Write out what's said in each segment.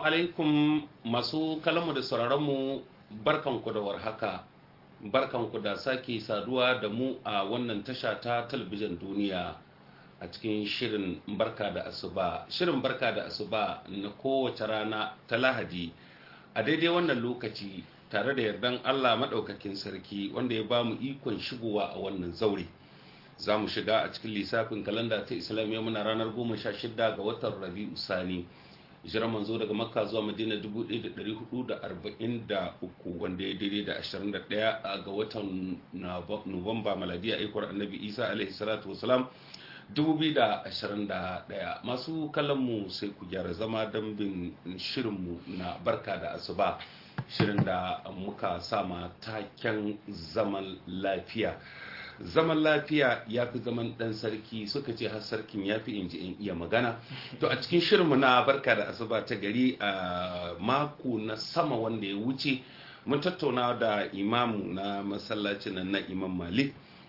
alaikum masu kalamu da sauraronmu barkanku da warhaka barkanku da sake saduwa da mu a wannan tasha ta talabijin duniya a cikin shirin barka da asuba shirin barka da asuba na kowace rana ta lahadi a daidai wannan lokaci tare da yardan allah maɗaukakin sarki wanda ya ba mu ikon shigowa a wannan zaure za mu shiga a cikin lissafin kalanda ta islamiyya muna ranar 16 ga watan rabi'u sani hijirar manzo daga makka zuwa madina 1443 wanda ya daidai da 21 ga watan nuwamba maladiya aikwar annabi isa alaihi salatu wasalam 2021 masu kallonmu sai ku gyara zama don bin shirinmu na barka da asuba shirin da muka sama taken zaman lafiya zaman lafiya ya fi zaman dan sarki suka ce har sarkin ya fi inji in iya magana to a cikin shirinmu na barka da asuba ta gari a mako na sama wanda ya wuce mun tattauna da imamu na masallacin nan na imam malik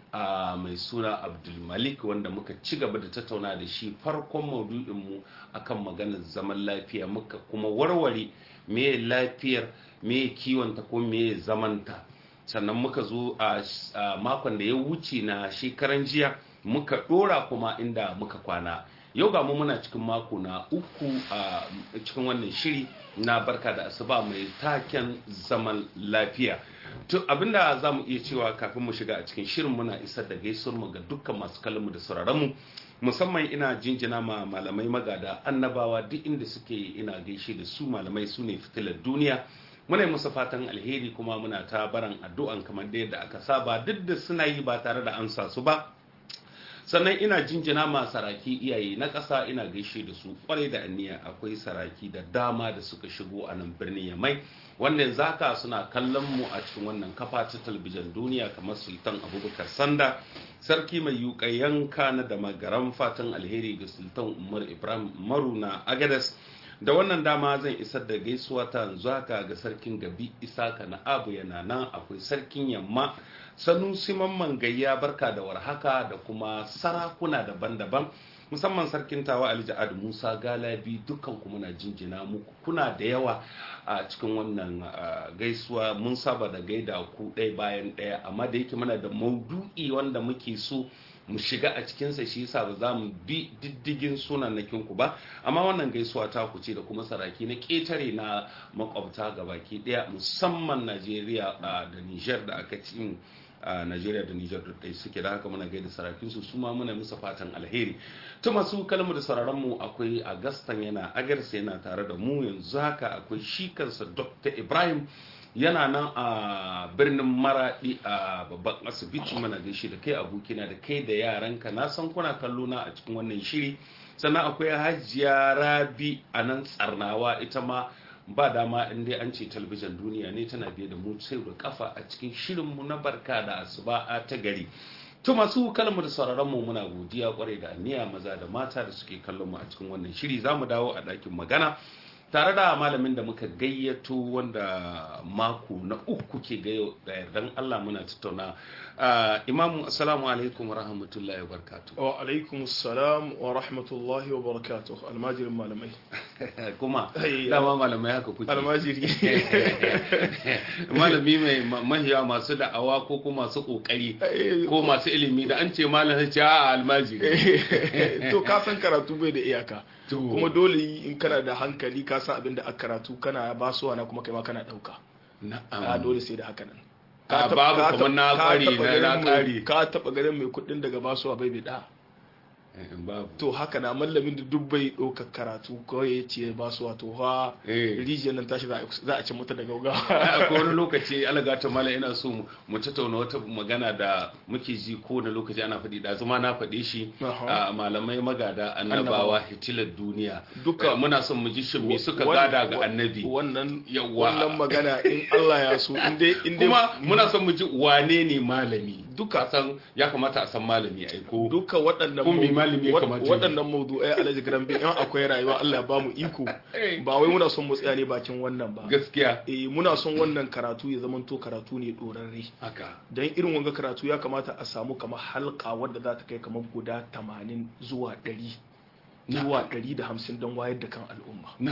a mai suna abdulmalik wanda muka ci gaba da tattauna da shi farkon maudu'inmu akan maganar zaman lafiya muka kuma warware me lafiyar me kiwonta ko me zamanta sannan muka zo a makon da ya wuce na shekaran jiya muka dora kuma inda muka kwana yau ga mu muna cikin mako na uku a cikin wannan shiri na barka da asuba mai taken zaman lafiya to abinda za mu iya cewa kafin mu shiga a cikin shirin muna isar da gaisuwar mu ga dukkan masu kallonmu da sauraron mu musamman ina jinjina ma malamai magada annabawa duk inda suke ina gaishe da su malamai su ne fitilar duniya muna yi musu fatan alheri kuma muna ta baran addu'an kamar da yadda aka saba duk da suna yi ba tare da amsa su ba sannan ina jinjina ma saraki iyaye na ƙasa ina gaishe da su kwarai da aniya akwai saraki da dama da suka shigo a nan birnin yamai wannan zaka suna kallon mu a cikin wannan kafa ta talabijin duniya kamar sultan abubakar sanda sarki mai yuka yanka na da magaran fatan alheri ga sultan umar ibrahim maruna agadas da wannan dama zan isar da gaisuwa ta yanzu haka ga sarkin gabi isaka na abu yana nan akwai sarkin yamma sanusi mamman gayya barka da warhaka da kuma sarakuna daban-daban musamman sarkin tawa alija'ad musa galabi dukkan ku muna jinjina muku kuna da yawa a cikin wannan gaisuwa mun saba da gaida ku ɗaya bayan ɗaya amma da yake muna da maudu'i wanda muke so mu shiga a cikinsa shi yasa ba za mu bi diddigin sunannakin ku ba amma wannan gaisuwa ta ku ce da kuma saraki na ƙetare na makwabta ga baki ɗaya musamman najeriya da niger da aka ci a Najeriya da Nijar da ɗai suke da haka muna gaida sarakin su su ma muna musu fatan alheri ta masu kalmu da sauraron mu akwai Agastan yana agarsa yana tare da mu yanzu haka akwai shi kansa Dr. Ibrahim yana nan a birnin maradi a babban asibiti mana gaishe da kai abokina da kai da yaranka na san kuna kallo na a cikin wannan shiri sannan akwai hajiya rabi a nan tsarnawa ita ma ba dama in dai an ce talabijin duniya ne tana biye da mu sai da kafa a cikin shirinmu na barka da asuba ta gari to masu kalmu da sauraron mu muna godiya kwarai da aniya maza da mata da suke kallon mu a cikin wannan shiri zamu dawo a ɗakin magana tare da malamin da muka gayyato wanda mako na uku ke gayo da yardan Allah muna tattauna imamu assalamu alaikum wa rahmatullahi wa barakatuh wa alaikum assalam wa rahmatullahi wa barakatuh almajirin malamai kuma dama malamai haka kuke almajiri malami mai mahiya masu da'awa ko kuma masu kokari ko masu ilimi da an ce malam ce a almajiri to ka san karatu bai da iyaka kuma dole in kana da hankali ka san abin da aka karatu kana basuwa na kuma kai ma kana dauka na'am dole sai da haka nan a babu kuma na kwari na na kari ka taba garin mai kudin daga basuwa bai bai da babu to haka na mallamin da duk bai ɗauka karatu kawai ya ce ba su wato ha rijiyar nan tashi za a ci mata da gaugawa akwai wani lokaci alaga ta mala ina so mu tattauna wata magana da muke ji ko na lokaci ana faɗi da zuma na faɗe shi a malamai magada annabawa hitilar duniya duka muna son mu ji shin me suka gada ga annabi wannan Yawwa. wannan magana in Allah ya so in dai in dai kuma muna son mu ji wane ne malami Duka. san ya kamata a san malami ai ko duka waɗannan Kun bi mau- malami ya wa- kamata ya waɗannan maudu'ai alhaji garan in akwai rayuwa Allah ya ba mu iko ba wai muna son mu tsaya ne bakin wannan ba gaskiya eh muna son wannan karatu ya zamanto karatu ne dorarre haka don irin wanga karatu ya kamata a samu kamar halka wadda za ta kai kamar guda 80 zuwa 100 zuwa 150 don wayar da kan al'umma na'am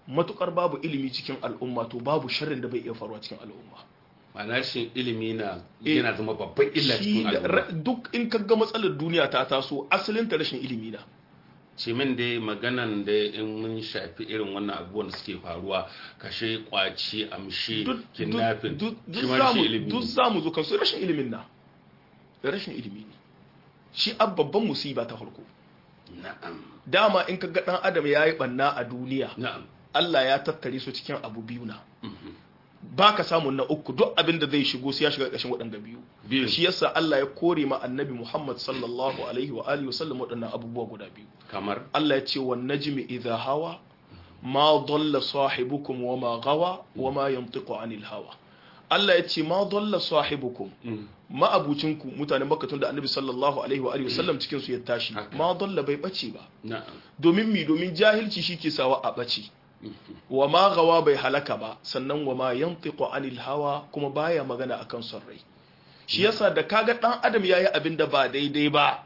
matukar babu ilimi cikin al'umma to babu sharrin da bai iya faruwa cikin al'umma ma'ana shi ilimi na yana zama babban illa Shi cikin da- al'umma ra- duk in ka ga matsalar duniya ta taso asalin ta rashin ilimi na ce min dai maganan da in mun shafi irin wannan abubuwan da suke faruwa kashe kwaci amshi duk kidnapping duk- duk shi ma zamu- shi ilimi duk ne. za mu zo kansu rashin ilimin na rashin ilimi ne shi ab babban musiba ta farko na'am dama in ka ga dan adam ya yi banna a duniya na'am Allah ya tattare su cikin abu biyu na Mhm. ba ka samun na uku duk abin da zai shigo sai ya shiga ƙarshen waɗanda biyu biyu shi yasa Allah ya kore ma annabi Muhammad sallallahu alaihi wa alihi wasallam waɗannan abubuwa guda biyu kamar Allah ya ce wan najmi idha hawa ma dalla sahibukum wa ma gawa wa ma yantiqu anil hawa Allah ya ce ma dalla sahibukum Mm. ma'abucinku mutanen Makka tun da annabi sallallahu alaihi wa alihi wasallam cikin su ya tashi Haka. ma dalla bai bace ba na'am domin mi domin jahilci shi ke sawa a bace wa ma gawa bai halaka ba sannan wa ma yantiqu anil hawa kuma baya magana akan son rai shi yasa da kaga dan adam yayi abin da ba daidai ba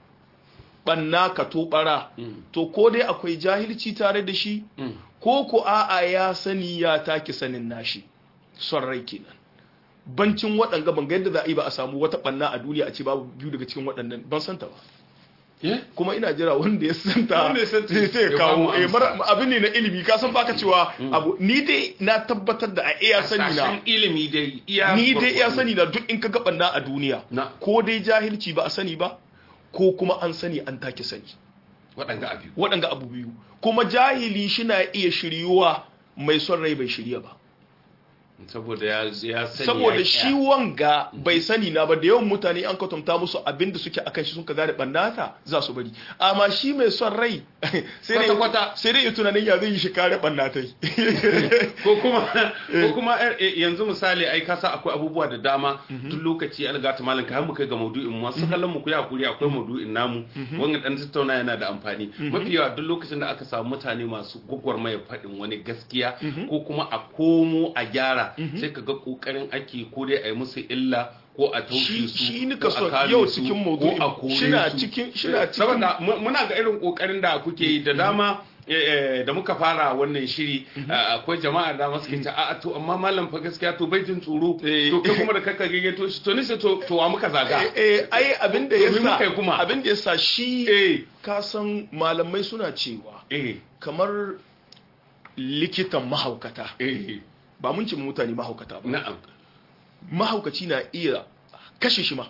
banna ka tobara Mm. to ko dai akwai jahilci tare da shi Mm. ko ko a'a ya sani ya take sanin nashi son rai kenan bancin waɗanga ban ga yadda za a yi ba a samu wata banna a duniya a ce babu biyu daga cikin waɗannan ban santa ba Eh? kuma ina jira wanda ya santa Wanda ya santa sai sai ya ya kawo bamu eh amsa. mara abin ne na ilimi ka san baka cewa abu ni dai na tabbatar da a iya sani na Hasashen ilimi dai iya ni dai iya gwargwado. sani na duk in ka ga banna a duniya na ko dai jahilci ba a sani ba ko kuma an sani an take sani waɗanga abu waɗanga abu biyu kuma jahili shi na iya shiryuwa mai son rai bai shirya ba saboda ya ya sani saboda ya- shi wanga bai sani na ba da yawan mutane an kwatanta musu abin da suke akan shi sun ka gane bannata za su bari amma shi mai son rai sai dai Kwata-kwata. sai dai ya tunanin ya zai yi shi kare bannatai ko kuma ko kuma eh, eh, yanzu misali ai kasa akwai abubuwa da dama duk lokaci an ga ta malam ka har mu kai ga maudu'in mu wasu kallon mu ku yi hakuri akwai maudu'in namu wannan dan tattauna yana da amfani mafi yawa duk lokacin da aka samu mutane masu gwagwarmaya faɗin wani gaskiya ko kuma a komo a gyara sai ka ga kokarin ake ko dai a yi musu illa ko a taushe shi su shi ni ko ka a so kare yau su, cikin ko a maudu'in kore shina su. cikin shina cikin saboda mu- muna ga irin kokarin da kuke yi da dama eh, eh, da muka fara wannan shiri eh, akwai jama'a da masu ke a to amma malam fa gaskiya to bai jin tsoro Eh. to kai kuma da kaka gayyato shi to ni sai to to wa muka zaga eh eh, ai abin da Domin muka yi yasa kuma. abin da yasa shi eh ka san malamai suna cewa eh kamar likitan mahaukata eh ba mun ce mutane mahaukata ba na'am mahaukaci na iya kashe shi ma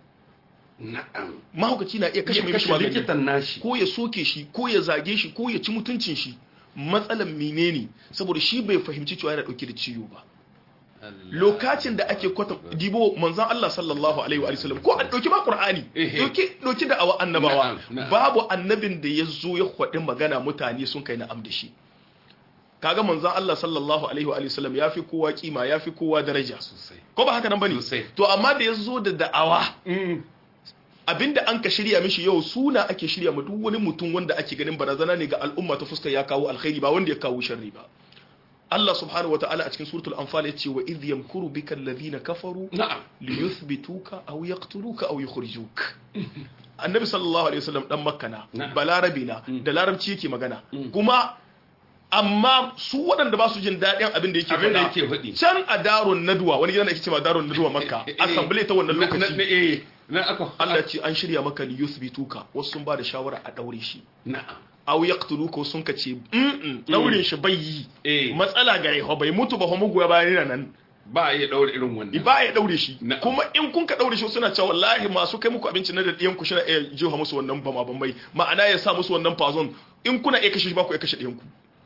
na'am mahaukaci na iya kashe ya mai kashe mishi magani likitan nashi ko ya soke shi ko ya zage shi ko ya ci mutuncin shi matsalan menene saboda shi bai fahimci cewa yana dauke da ciwo ba lokacin da ake kwata dibo manzon Allah sallallahu alaihi wa sallam ko an dauki ma Qur'ani Ehe. dauki dauki da awa annabawa Na'am, na'am. babu annabin da ya zo ya kwadi magana mutane sun kai na'am da shi kaga manzon Allah sallallahu alaihi wa sallam yafi kowa kima yafi kowa daraja sosai ko ba haka nan bane Sosai. to amma da ya zo da da'awa Mm. abinda an ka shirya mishi yau suna ake shirya ma duk wani mutum wanda ake ganin barazana ne ga al'umma ta fuskar ya kawo alkhairi ba wanda ya kawo sharri ba Allah subhanahu wataala a cikin suratul anfal yace wa idh yamkuru bika alladhina kafaru na'am liyuthbituka aw yaqtuluka aw yukhrijuk annabi sallallahu alaihi wasallam dan makka na Na'am. balarabi na da larabci yake magana kuma amma su waɗanda ba su jin daɗin abin da yake abin da faɗa yake faɗi can a darun naduwa wani gidan da ake cewa darun naduwa makka Eh, eh, assembly ta wannan na- na- lokaci na- eh na aka Allah ce an shirya maka li yuthbituka wasu sun ba da shawara a daure shi na'am aw yaqtuluka wasu sun kace mm daure shi bai yi eh matsala gare ho bai mutu ba ho mugu ya bayan nan ba a iya daure irin wannan ba ya daure shi Na- kuma in kun ka daure shi suna cewa wallahi masu kai muku abinci na da diyan ku shina iya jiha musu wannan bama bambai ma'ana ya sa musu wannan fazon in kuna iya kashe shi ba ku iya kashe diyan ku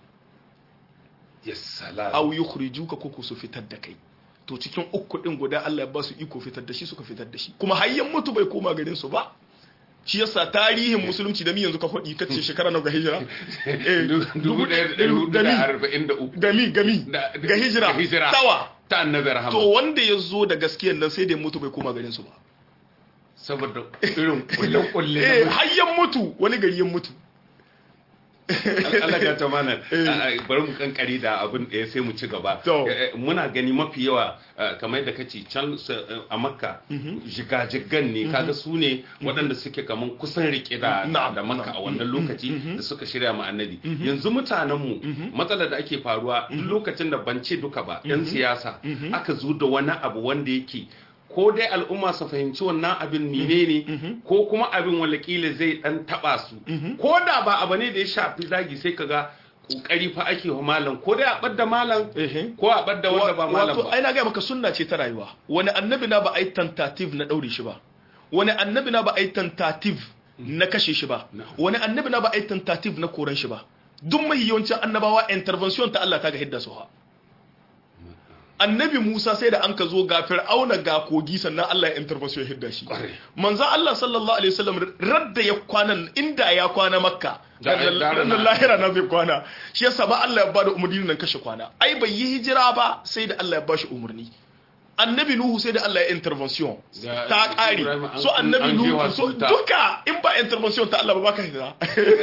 yes salam aw yukhrijuka ko ku su fitar da kai to cikin uku din guda Allah ya ba su iko fitar da shi suka fitar da shi kuma hayyan mutu bai koma garin su ba shi yasa tarihin musulunci da mi yanzu ka faɗi kace shekara na ga hijira eh, dubu ɗaya da ɗari hudu da mi- da arba'in da uku gami gami Da- ga hijira ga hijira. tawa ta annabi rahama to wanda ya zo da gaskiyan nan sai da ya mutu bai koma garin su ba saboda irin kulle-kulle eh na hayyan mutu wani gari ya mutu Allah ga ta mana bari mu kankari da abin da sai mu ci gaba To. Eh, eh, muna gani mafi yawa eh, kamar yadda kace can eh, a makka jigajigan ne kaga su ne waɗanda suke kaman kusan rike da Na'am, da makka a na'am. wannan lokaci da suka shirya ma annabi yanzu mutanen mu matsalar da ake faruwa duk lokacin da ban ce duka ba yan siyasa aka zo da wani abu wanda yake ko dai al'umma su fahimci wannan abin mine ne ko kuma abin walakila zai dan taba su ko da ba abu ne da ya shafi zagi sai kaga kokari fa ake wa malam ko dai a ɓadda malam Ehe. ko a ɓadda wanda ba malam wato ba ai na ga maka sunna ce ta rayuwa wani annabi na ba ai tentative na daure shi ba wani annabi na ba ai tentative na kashe shi ba No. wani annabi na ba ai tentative na koran shi ba duk mai yawancin annabawa intervention ta Allah ta ga hidda su ha annabi Musa sai da an ka zo ga Fir'auna ga kogi sannan Allah ya intervention ya hidda shi Ƙwarai. manzo Allah sallallahu alaihi wasallam radda ya kwana inda ya kwana makka Da- da- da- ranar lahira na zai kwana shi yasa ba Allah ya bada umarni nan kashe kwana ai bai yi hijira ba sai da Allah ya bashi umarni annabi nuhu sai da Allah ya intervention Da- ta kare Ibrahim an- so annabi an jewa nuhu so su ta- duka in ba intervention ta Allah ba baka hijira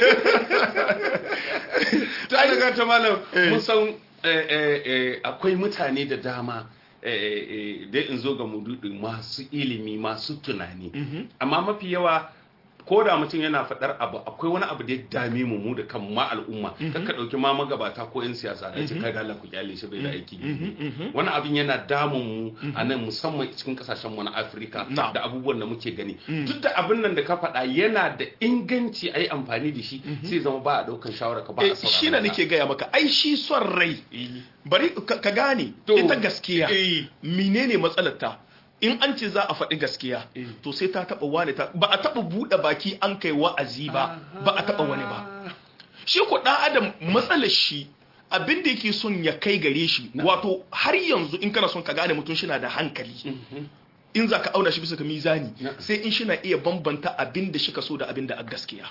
ta daga ta malam Eh. mun san eh, eh, eh, akwai mutane da dama eh, eh, eh, dai in zo ga mududi masu ilimi masu tunani amma mafi yawa ko da mutum yana faɗar abu akwai wani abu da ya dame mu mu da kan ma al'umma kan ka ɗauki ma magabata ko 'yan siyasa da ce kai da Allah ku kyale shi bai da aiki wani abin yana damun mu a nan musamman cikin kasashen mu na Afirka Na'am. da abubuwan da muke gani duk da abin nan da ka faɗa yana da inganci a yi amfani da shi sai zama ba a ɗaukan shawara ka ba a Eh, saurara shi na ka. nake gaya maka ai shi son rai bari ka ka gane To, ita gaskiya eh. menene matsalar ta in an ce za a faɗi gaskiya Eh. to sai ta taɓa wani ta ba a taɓa buɗe baki an kai wa'azi ba ba a taɓa wani ba shi ko ɗan adam matsalar shi abin da yake son ya kai gare shi wato har yanzu in kana son ka gane mutum shi na da hankali in za ka auna shi bisa ga mizani Na. sai in shi na iya bambanta abin da shi ka so da abin da a gaskiya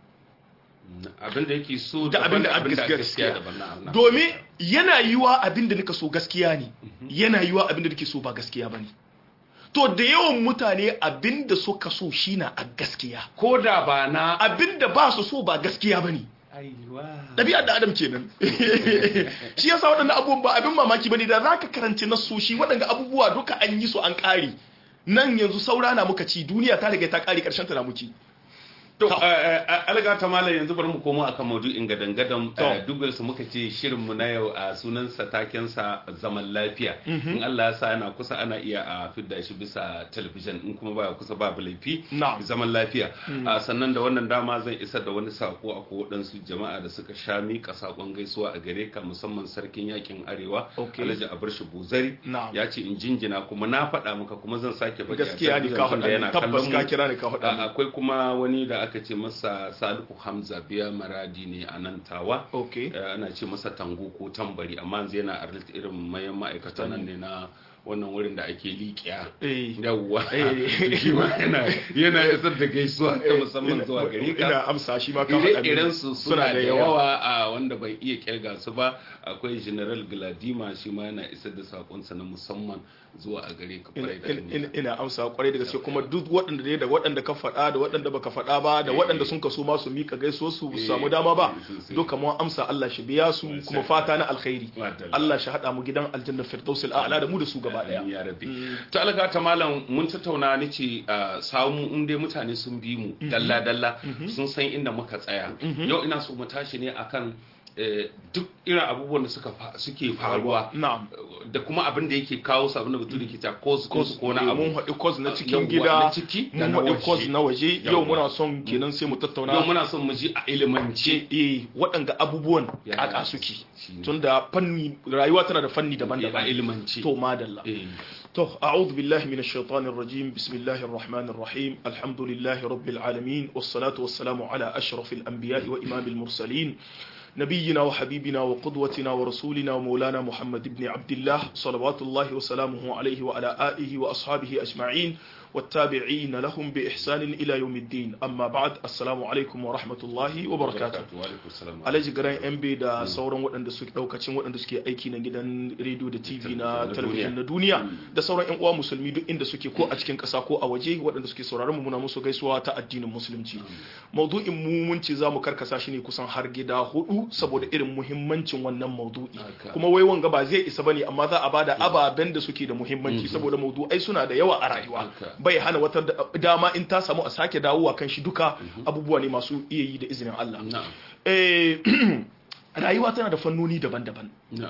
abin da yake so da abin da a daban gaskiya daban na na. domin yana yiwa abin da nika so gaskiya ne yana yiwa abin da nake so ba gaskiya ba ne to da yawan mutane abin da suka so shi na a gaskiya ko da ba na abin da ba su so ba gaskiya ba ne aiwa ɗabi'ar da adam kenan shi yasa waɗannan abubuwan ba abin mamaki ba ne da za ka karanci nasoshi waɗanda abubuwa duka an yi su an ƙare nan yanzu saura na muka ci duniya ta riga ta ƙare ƙarshen ta na muki To, To. alga ta malam yanzu bari mu komo akan maudu'in gadan-gadan To. dubel su muka ce shirinmu na yau a sunansa takensa zaman lafiya. In Allah ya sa yana kusa ana iya a fidda shi bisa talabijin in kuma baya kusa babu laifi. Na'am. Zaman lafiya. A sannan da wannan dama zan isar da wani sako a ko waɗansu jama'a da suka sha miƙa sakon gaisuwa a gare ka musamman sarkin yakin arewa. Okay. Alhaji Abarshi Buzari. Na'am. Ya ce in jinjina kuma na faɗa maka kuma zan sake faɗi a gaskiya ne talabijin ka tunda faɗa yana ni, tabbas kallon ka mu. kira ni ka faɗa A- ni. akwai kuma wani da aka ce masa salihu hamza biya maradi ne a nan tawa Okay. Eh, ana ce masa tango ko tambari amma yanzu yana a irin mayan ma'aikatan nan ne na wannan wurin da ake liƙiya Eh. yawwa Eh. shi ma yana yana isar da gaisuwa ta musamman zuwa gari ka ina amsa shi ma ka faɗa ni. ire-iren su suna da yawa a wanda bai iya kirga su ba akwai general gladima shi ma yana isar da sakonsa na musamman zuwa a gare ka kwarai da In- in- gaske. ina amsa kwarai da gaske kuma duk waɗanda ne da waɗanda ka faɗa da waɗanda baka faɗa ba da waɗanda sun kaso ma su mika gaisuwar su su samu dama ba sosai. duka mun amsa Allah shi biya su kuma fata na alkhairi Madalla. Allah shi hada mu gidan aljanna firdausil a'la da mu da su gaba daya ya rabbi to alga ta malam mun tattauna ni ce a samu in dai mutane sun bi mu dalla dalla sun san inda muka tsaya yau ina so mu tashi ne akan eh, duk irin abubuwan da suka fa- suke faruwa na'am da kuma abin da yake kawo su abin da bature ke ta cause cause ko na mun abu haɗi cause na cikin Yawwa, gida na ciki da mun na haɗi cause waje. na waje yau Yawwa. muna son kenan sai mu yau tattauna muna son mu ji a ilimance eh waɗanga abubuwan Ya kaka ya, suke shine. tunda fanni rayuwa tana da fanni a daban-daban ilimance to madalla Eh. تو أعوذ بالله من الشيطان الرجيم بسم الله الرحمن الرحيم الحمد لله رب العالمين والصلاة والسلام على أشرف الأنبياء وإمام المرسلين نبينا وحبيبنا وقدوتنا ورسولنا ومولانا محمد بن عبد الله صلوات الله وسلامه عليه وعلى آله وأصحابه أجمعين والتابعين لهم بإحسان إلى يوم الدين أما بعد السلام عليكم ورحمة الله وبركاته Alhaji Garan MB da sauran waɗanda suke ɗaukacin waɗanda suke aiki na gidan rediyo da TV na talabijin na duniya da sauran 'yan uwa musulmi duk inda suke ko a cikin ƙasa ko a waje waɗanda suke sauraron mu muna musu gaisuwa ta addinin musulunci. Maudu'in mu mun ce za mu karkasa shi ne kusan har gida hudu saboda irin muhimmancin wannan maudu'i. Kuma wai wanga ba zai isa bane amma za a bada ababen da suke da muhimmanci saboda maudu'ai suna da yawa a rayuwa. Bai hana wata dama in ta samu a sake dawowa kan shi duka abubuwa ne masu iya yi da izinin Allah. rayuwa tana da fannoni daban-daban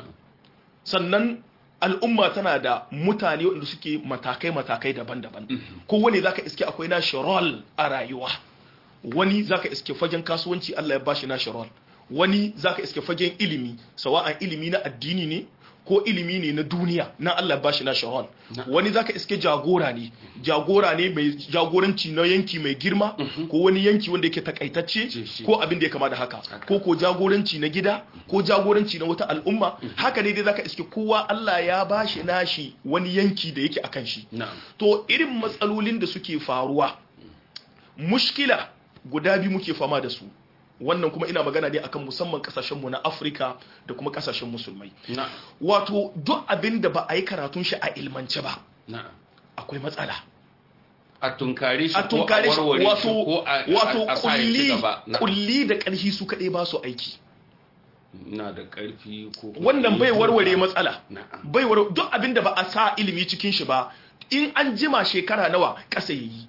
sannan al'umma tana da mutane waɗanda suke matakai-matakai daban-daban kowane za ka iske akwai nashi rol a rayuwa wani za ka iske fagen kasuwanci Allah ya bashi nashi rol wani za ka iske fagen ilimi sawa'an ilimi na addini ne ko ilimi ne na duniya na Allah ba shi na shahon wani zaka iske jagora ne jagora ne mai jagoranci na yanki mai girma ko wani yanki wanda yake takaitacce ko abin da ya kama da haka ko ko jagoranci na gida ko jagoranci na wata al'umma haka ne dai zaka iske kowa Allah ya ba shi nashi wani yanki da yake akan shi to irin matsalolin da suke faruwa mushkila guda biyu muke fama da su wannan kuma ina magana ne akan musamman kasashenmu na afirka da kuma kasashen musulmai wato duk abin da ba a yi karatun shi a ilmance ba akwai matsala a tunkare shi a tunkare shi wato wato kulli kulli kulli da ƙarfi su kaɗai ba su aiki na da ƙarfi ko wannan bai warware matsala Na'am. bai warware duk abin da ba a sa ilimi cikin shi ba in an jima shekara nawa ƙasa yayi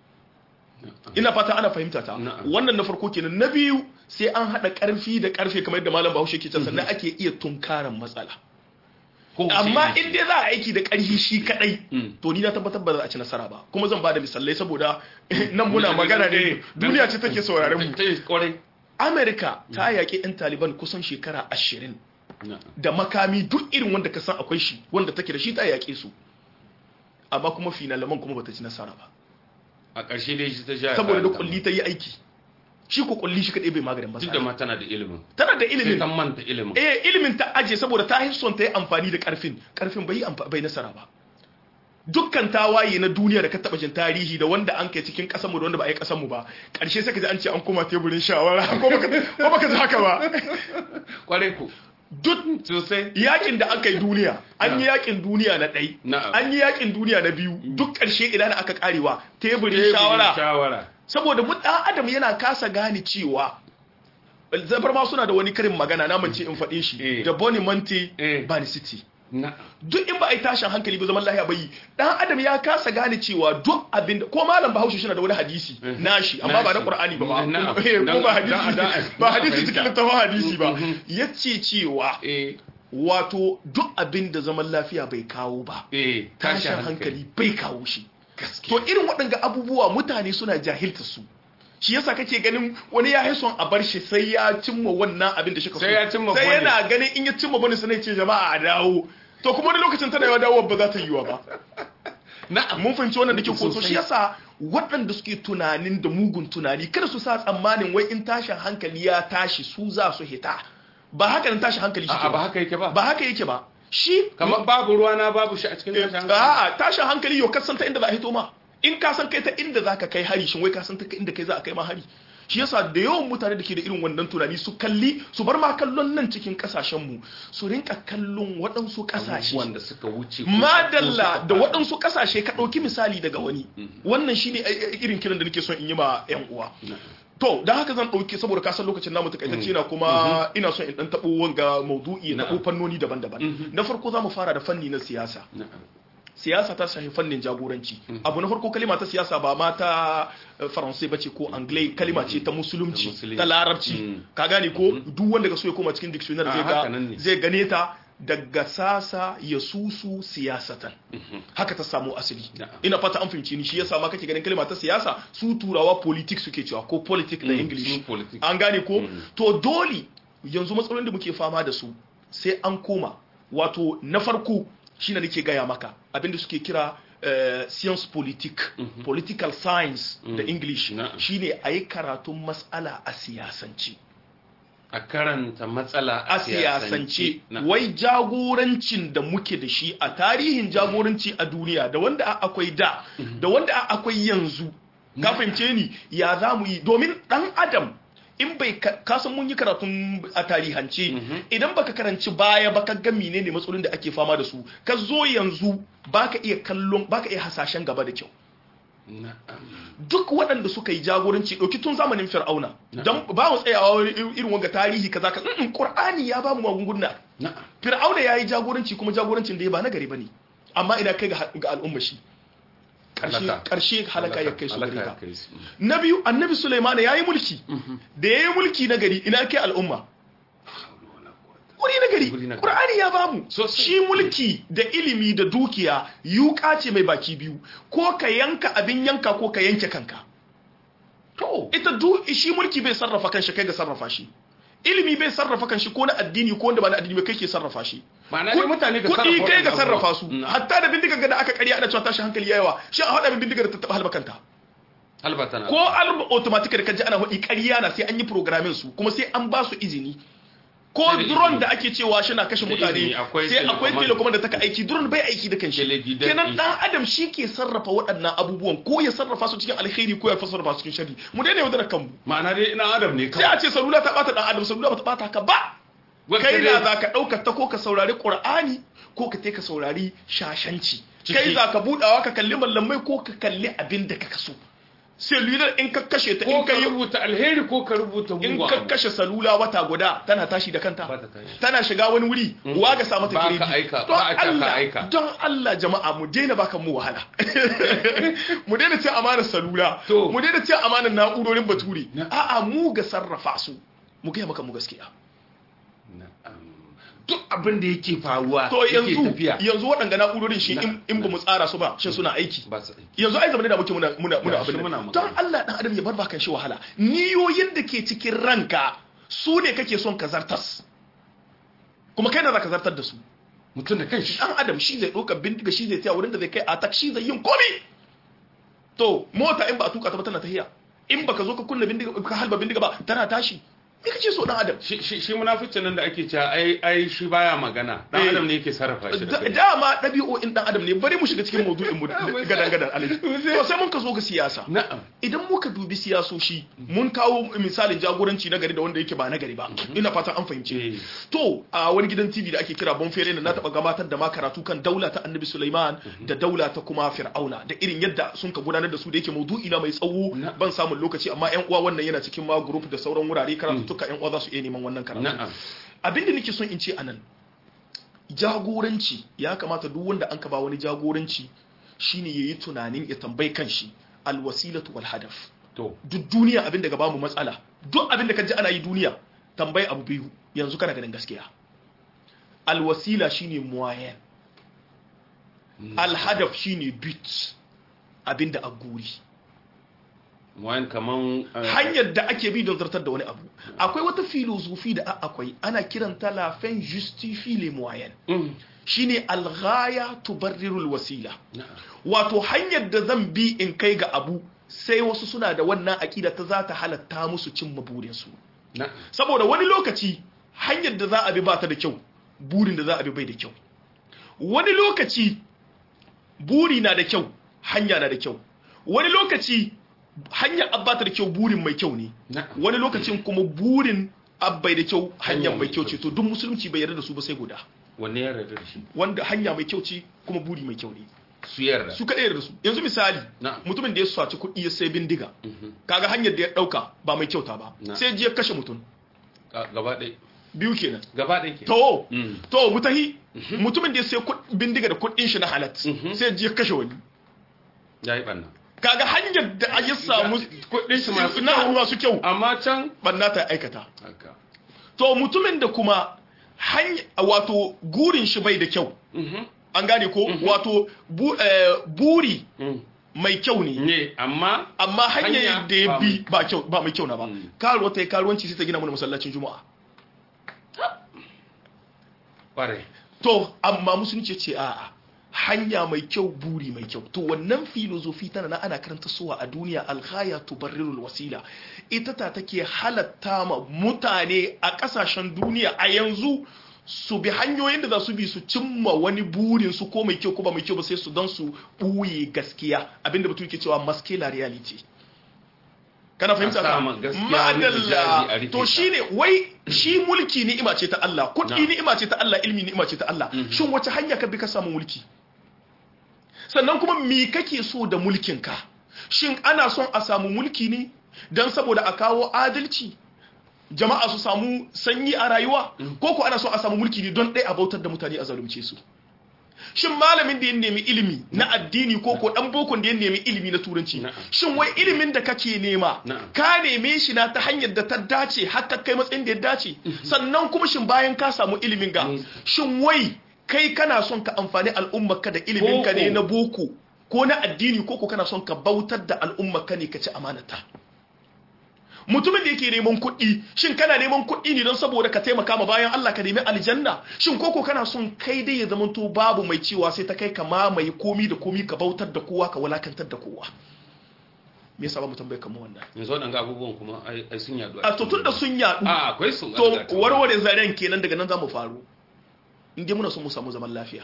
ina fata ana fahimta ta Na'am. wannan na farko kenan na biyu sai an hada karfi da karfe kamar yadda malam Bahaushe ke cewa sannan ake iya tunkaran matsala Ko amma shi- in dai za a aiki da karfi shi kadai Mm. to ni na tabbatar ba za a ci nasara ba kuma zan bada misalai saboda nan muna magana ne duniya ce take sauraren mu Ta yi kwarai America ta yaƙi 'yan Taliban kusan shekara ashirin Na'am. da makami duk irin wanda ka san akwai shi wanda take da shi ta yaƙe su amma kuma finalaman kuma bata ci nasara ba a ƙarshe dai shi ta sha saboda da kulli ta yi aiki shi ko kulli shi kadai bai maganin duk da matsala ma tana da ilimin tana da sai ilimin ta manta ilimin eh ilimin ta aje saboda ta yi son ta yi amfani da karfin karfin bai yi amfa- bai nasara ba dukkan tawaye na duniya da ka taba jin tarihi da wanda an kai cikin kasanmu da wanda ba a yi kasanmu ba karshe sai ka ji an ce an koma teburin shawara ko baka ko baka ji haka ba kwarai ku duk sosai yakin da aka yi duniya an yi yakin duniya na ɗai Na'am. an yi yakin duniya na biyu duk ƙarshe idan aka karewa teburin Teburin shawara shawara saboda mu ɗan adam yana kasa gane cewa zabar ma suna da wani karin magana na mance in faɗe shi Eh. da boni monte Eh. bani city na duk in ba a yi tashin hankali ba zaman lahiya bai dan adam ya kasa gane cewa duk abin da ko malam bahaushe shi na da wani hadisi nashi amma ba na Nashi. qur'ani ba ba Na'am. Eh, ko Dan- ba dan- hadisi dan- ba hadisi fahimta. cikin littafin hadisi ba Mhm. yace cewa eh wato duk abin da zaman lafiya bai kawo ba eh tashin hankali bai kawo shi to gaskiya irin waɗanga abubuwa mutane suna jahilta su shi yasa kake ganin wani ya yi son a bar shi sai ya cimma wannan abin da shi ka so Sai ya cimma sai bonus. yana ganin in ya cimma bani sai ce jama'a a dawo to kuma wani lokacin tana yawa dawo ba za ta yiwa ba na'am mun fahimci wannan da ke koso Sosai. shi yasa waɗanda suke tunanin da mugun tunani kada su sa tsammanin wai in tashin hankali ya tashi su za su hita ba haka nan tashin hankali shi a ba haka yake ba ba haka yake ba shi kamar babu ruwa na babu shi a cikin tashin hankali A'a tashin hankali yau kasan ta inda za a hito ma in ka san kai ta inda za ka kai hari shin wai ka san ta inda kai za a kai ma hari shi yasa da yawan mutane da ke da irin wannan tunani su kalli su bar ma kallon nan cikin kasashen mu su rinka kallon waɗansu kasashe wanda suka wuce ko- madalla ko da suka waɗansu kasashe ka ɗauki misali daga wani wannan shine ai- ai- irin kiran da nake son in yi ma 'yan uwa to da haka zan ɗauki saboda kasan lokacin namu takaitacce na kuma ina son in ɗan taɓo wanga maudu'i na Na'am. fannoni daban-daban na farko za mu fara da fanni na siyasa Na'am. siyasa ta shafi fannin jagoranci abu na farko kalima ta siyasa ba ma ta eh, faransai bace ko anglai kalima ce ta musulunci Ta musulunci. ta larabci Mm. ka gane ko duk wanda ka so ya koma cikin dictionary Ah, zai haka ga nan ne. zai gane ta daga sasa ya susu siyasatan haka ta samu asali Na'am. ina fata an fahimci ni shi yasa ma kake ganin kalima ta siyasa su turawa politics suke cewa ko politics da Mm, english su politics. an gane ko Mm. to dole yanzu matsalolin da muke fama da su sai an koma wato na farko shine nake gaya maka abinda suke kira eh, science politique political science da english Na'am. shine a yi karatun mas'ala a siyasance a karanta matsala a siyasance Na. wai jagorancin da muke da shi a tarihin jagoranci a duniya da wanda a- akwai da da wanda a- akwai yanzu ka fahimce ni ya za mu yi domin dan adam in bai ka- kasan mun yi karatun a tarihance idan baka karanci baya baka ga menene matsalolin da ake fama da su ka zo yanzu baka iya kallon baka iya hasashen gaba da kyau Na'am. duk waɗanda suka yi jagoranci ɗauki tun zamanin fir'auna don ba mu tsayawa wani irin wanga tarihi kaza ka mm qur'ani ya ba mu magunguna Na'am. fir'auna ya yi jagoranci kuma jagorancin da ya ba na gari bane amma ina kai ga ga al'umma shi Ƙarshe- Halaka. ƙarshe halaka ya kai su gari Halaka ka ya kai su. na biyu annabi Sulaiman ya yi mulki da ya yi mulki na gari ina kai al'umma wuri na gari Wuri na gari. ƙur'ani ya bamu Sosai. shi mulki da ilimi da dukiya yuka ce mai baki biyu ko ka yanka abin yanka ko ka yanke kanka To, ita du shi mulki bai sarrafa kanshi kai ga sarrafa shi ilimi bai sarrafa kanshi ko na addini ko wanda ba na addini ba kai ke sarrafa shi ma'ana dai mutane ga sarrafa kuɗi kai ga waɗannan sarrafa su abubuwa. hatta da bindigar ga da aka karya ana cewa tashi hankali yayawa shi a haɗa min bindigar da ta taɓa halba kanta Halbata na. ko alba automatic da kaji ana hudi ƙarya na sai an yi programming su kuma sai an ba su izini ko Sai da drone izini. da ake cewa shi na kashe Da mutane izini, akwai sai akwai telecommand. telecommand da taka aiki drone bai aiki da kanshi Teleguided kenan din dan adam shi ke sarrafa waɗannan abubuwan ko ya sarrafa su cikin alkhairi ko ya sarrafa su cikin sharri mu daina yaudara kanmu Ma'ana dai ina adam ne sai kawai. a ce salula ta bata dan adam salula ba ta bata ka ba Wanda kai dai- na za ka ɗaukar ta ko ka saurari ƙur'ani ko ka ka saurari shashanci Ciki. kai za ka buɗawa ka kalli mallamai ko ka kalli abin da ka kaso cellular in ka kashe ta Ko in ka ka yi rubuta alheri ko ka rubuta in mugun ka abu. kashe salula wata guda tana tashi da kanta Ba ta tashi. tana shiga wani wuri wa ga sa mata Ba ka giredi aika, don ba a ce ka Allah aika. don Allah jama'a mu daina baka mu wahala mu daina cin amanar salula To. mu daina cin amanar na'urorin bature Na. a'a mu ga sarrafa su mu gaya maka mu gaskiya Na'am. Duk abin da yake faruwa to yake yanzu tafiya. yanzu waɗanda na'urorin shi Na. in in ba mu tsara su ba shin suna aiki Ba su aiki. yanzu ai zamanin da muke muna muna muna Ga shi abin muna nan. magana. don Allah dan adam ya bar bakan shi wahala niyoyin da ke cikin ranka su ne kake son ka zartas kuma kai na za ka zartar da su Mutum da kanshi. dan adam shi zai ɗaukar bindiga shi zai taya wurin da zai kai attack shi zai yin komi to mota in ba a tuka ta ba tana tahiya in baka zo ka kunna bindiga ka halba bindiga ba tana tashi me kace so dan adam Shi shi shi munaficin nan da ake cewa ai ai shi baya magana. Dan Eh. adam ne yake sarrafa shi da Da- kai. dama ɗabi'o'in dan adam ne bari mu shiga cikin maudu'in mu gadan gadan alaji to sai mun ka zo ga siyasa Na'am. idan muka dubi siyasoshi mun kawo misalin jagoranci na gari da wanda yake ba na gari ba ina fatan an fahimce Eh. to a wani gidan TV da ake kira Bonfere na taba gabatar da ma karatu kan daula ta Annabi Sulaiman da daula ta kuma Fir'auna da irin yadda sun ka gudanar da su da yake maudu'i na mai tsawo Na- ban samun lokaci amma ƴan uwa wannan yana cikin ma group da sauran wurare karatu tuka ƴan uwa za su iya neman wannan karatu Na'am. abin da nake son in ce anan jagoranci ya kamata duk wanda an ka ba wani jagoranci shine yayi tunanin ya tambayi kanshi alwasilatu wal hadaf To. duk duniya abin da ga bamu matsala duk abin da ka ji ana yi duniya tambayi abu biyu yanzu kana ganin gaskiya alwasila shine moyen alhadaf shine bit abin da a guri Wayan kaman eh, hanyar da ake bi don zartar da wani abu akwai wata filosofi da a- akwai ana kiranta la fin justifie les moyens mm, shine alghaya tubarrirul wasila na'am. wato hanyar da zan bi in kai ga abu sai wasu suna da wannan aƙida ta za ta halatta musu cimma burinsu Na'am. saboda wani lokaci hanyar da za a bi ba ta da kyau burin da za a bi bai da kyau wani lokaci buri na da kyau hanya na da kyau wani lokaci hanyar abba ta da kyau burin mai kyau ne Na'am. wani lokacin kuma burin abbai da kyau hanyar Hanya mai mai kyau kyau ce to duk musulunci bai yarda da su ba sai guda Wanne ya yarda da shi? wanda hanya mai kyau ce kuma buri mai kyau ne Su yarda. su kaɗai da su yanzu misali Na'am. mutumin da ya saci kuɗi ya sai bindiga Mhm. kaga hanyar da ya ɗauka ba mai kyauta ba Na'am. sai ji ya kashe mutum Ga- Gaba ɗaya. biyu kenan Gaba ɗaya ke. to Mm. to mutahi mutumin da ya sai kuɗ- bindiga da kuɗin shi na halat Mhm. sai ji ya kashe wani Ya yi ɓanna. kaga hanyar da ya samu Kuɗin shi masu na kyau. masu kyau Amma can. banna ta aikata Haka. to mutumin da kuma hanya wato gurin shi bai da kyau Mhm. an gane ko wato bu- eh, buri Mm. mai kyau ne Ne, amma amma hanyar Hanya da ya ba bi mai- ba kyau ba mai kyau na ba Mm. karuwa ta yi karuwanci sai ta gina mana masallacin juma'a ƙwarai. to amma musulunci ce a'a hanya mai kyau buri mai kyau to wannan filozofi tana na ana karanta suwa a duniya alghaya tubarrirul wasila ita ta take halatta ma mutane a kasashen duniya a yanzu su bi hanyoyin da za su bi su cimma wani burin su ko mai kyau ko ba mai kyau ba sai su don su ɓuye gaskiya abinda batu ke cewa masculine reality kana fahimta A ka sama gaskiya wani hijabi a madalla rufe to ta. shine wai shi mulki ni'ima ce ta Allah kuɗi Na'am. ni'ima ce ta Allah ilmi ni'ima ce ta Allah shin wace hanya ka bi ka samu mulki sannan kuma me kake so da mulkin ka shin ana son a samu mulki ne don saboda a kawo adalci jama'a su samu sanyi a rayuwa ko ko ana son a samu mulki ne don ɗaya a bautar da mutane a zalunce su shin malamin da ya nemi ilimi na addini ko ko dan bokon da ya nemi ilimi na turanci Na'am. shin wai ilimin da kake nema Na'am. ka neme shi na ta hanyar da ta dace har ka kai matsayin da ya dace sannan kuma shin bayan ka samu ilimin ga Mm. shin wai kai kana son ka amfani al'ummarka da ilimin ka ne Boko. na boko ko na addini ko ko kana son ka bautar da al'ummarka ne ka ci amanata mutumin da yake neman kuɗi shin kana neman kuɗi ne don saboda ka taimaka ma bayan Allah ka nemi aljanna shin koko kana son kai dai ya zamanto babu mai cewa sai ta kai ka mamaye komi da komi ka bautar da kowa ka walakantar da kowa me yasa ba mu tambaye kamar wannan yanzu waɗanga abubuwan kuma ai ai sun yadu a to tun da sun yaɗu a akwai su to warware zaren kenan daga nan za mu faru in dai muna son mu samu zaman lafiya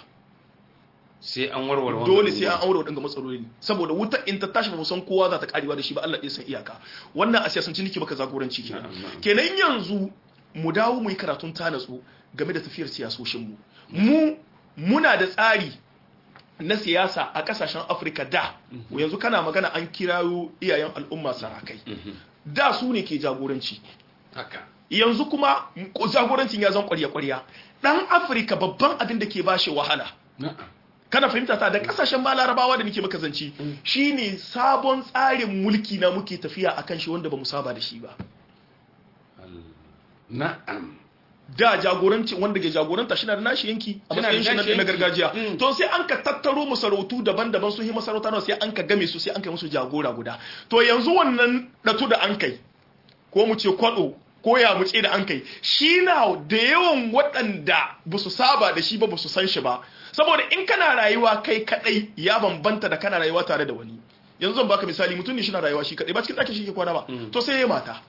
sai an warware wannan dole sai an abubuwan. aure waɗanda matsaloli saboda wuta in ta tashi ba mu san kowa za ta karewa da shi ba Allah ɗaya san iyaka wannan a siyasanci nake baka zagoranci kenan Na'am, na'am. kenan yanzu mu dawo mu yi karatun ta natsu game da tafiyar siyasoshin mu mu muna da tsari na siyasa a kasashen Afirka da yanzu kana magana an kirayo iyayen al'umma sarakai Mhm. da su ne ke jagoranci haka yanzu kuma jagorancin ya zan kwarya-kwarya dan Afirka babban abin da ke bashi wahala na'am kana fahimta ta da kasashen ma larabawa da nake maka zanci shine sabon tsarin mulki na muke tafiya akan shi wanda bamu saba da shi ba Al- na'am da jagoranci wanda ke jagoranta shi na da nashi yanki a Shi na da matsayin shi na- nashi na yanki. gargajiya Mm. to sai an ka tattaro masarautu daban-daban sun yi masarauta nawa sai an ka game su sai an kai musu jagora guda to yanzu wannan datu da an kai ko mu ce kwado ko ya mutse da an kai shi na da yawan waɗanda ba su saba da shi ba ba su san shi ba saboda in kana rayuwa kai kadai ya bambanta da kana rayuwa tare da wani yanzu zan baka misali mutum ne shi na rayuwa shi kadai ba cikin ɗakin shi ke kwana ba to sai ya mata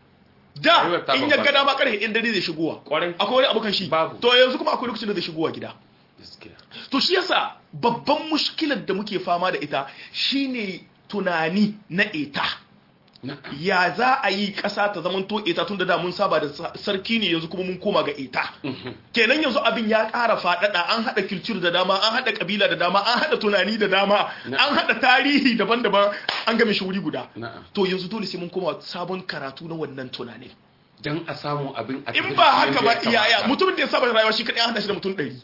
da Rayuwar ta in ya bambanta. ga dama karfe ɗin dare zai shigowa Kwarai. akwai wani abokan shi Babu. to yanzu kuma akwai lokacin da zai shigowa gida gaskiya to shi yasa babban mushkilar da muke fama da ita shine tunani na eta na'am ya za a yi ƙasa ta zaman to eta tun da da mun saba da sa- sarki ne yanzu kuma mun koma ga eta kenan yanzu abin ya ƙara faɗaɗa an haɗa kilcir da dama an haɗa ƙabila da dama an haɗa tunani da dama Na'am. an haɗa tarihi daban-daban an game shi wuri guda na'am to yanzu dole sai mun koma sabon karatu na wannan tunanin dan a samu abin a in tafi ba da shi haka ba yadda ya yaya kamata. mutumin da ya saba da rayuwa shi kaɗai an haɗa shi da mutum ɗari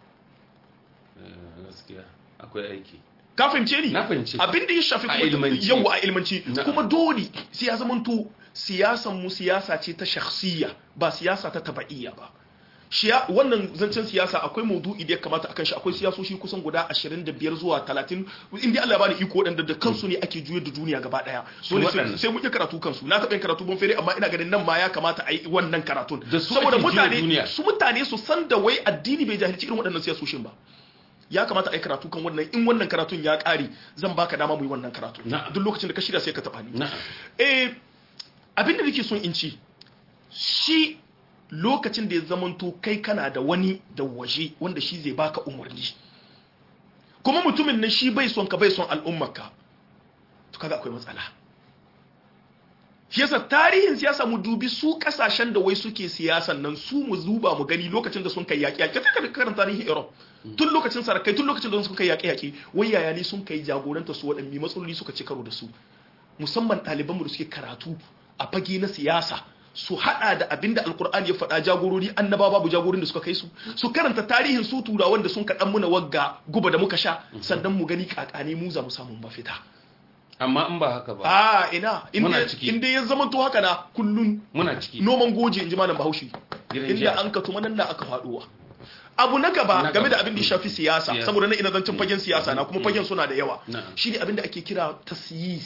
Eh, gaskiya akwai aiki ka fahimce ni Na fahimce. abin da ya shafi A kuma ilmanci. yawa a ilmanci Na'am. kuma dole sai ya zamanto siyasan mu siyasa ce ta shakhsiyya ba siyasa ta taba'iyya ba shi ya- wannan zancen siyasa akwai maudu'i da ya kamata akan shi akwai siyasoshi kusan guda 25 zuwa 30 inda Allah ya bani iko wadanda da kansu ne ake juyar da duniya gaba daya dole sai waɗannan. sai mun yi karatu kansu na taɓa yin karatu ban fere amma ina ganin nan ma ya kamata a yi wannan karatun Da su saboda ake juya mutane duniya. su mutane su san da wai addini bai jahilci irin waɗannan siyasoshin ba ya kamata a yi karatu kan wannan in wannan karatun ya ƙare zan baka dama mu yi wannan karatu Na'am. duk lokacin da ka shirya sai ka taɓa ni na'am eh abin da nake son in ci shi lokacin da ya zamanto kai kana da wani da waje wanda shi zai baka umarni kuma mutumin nan shi bai son ka bai son al'ummarka to kaga akwai matsala shi yasa tarihin siyasa mu dubi su kasashen da wai suke siyasan nan su mu zuba mu gani lokacin da sun kai yaƙi yaƙi ka ka karanta tarihin Europe tun lokacin sarakai tun lokacin da sun kai yaƙi yaƙi wai yaya ne sun kai jagoranta su waɗanne matsaloli suka ci karo da su musamman ɗalibanmu da suke karatu a fage na siyasa su hada da abinda alkur'ani ya faɗa jagorori annaba babu jagorin da suka kai su su karanta tarihin su turawan da sun kaɗan muna wagga guba da muka sha sannan mu gani kakane mu za mu samu mafita amma in ba haka ba a ina Muna inda ciki. inda ya zama to haka na kullun muna ciki noman goje in ji malam bahaushe Gidan inda jiya. an ka tuma nan na aka faduwa abu na gaba Na game da gaba. abin da ya shafi siyasa Siyasa. saboda na ina zancen fagen siyasa na kuma fagen suna da yawa Na'am. shine abin da ake kira tasyis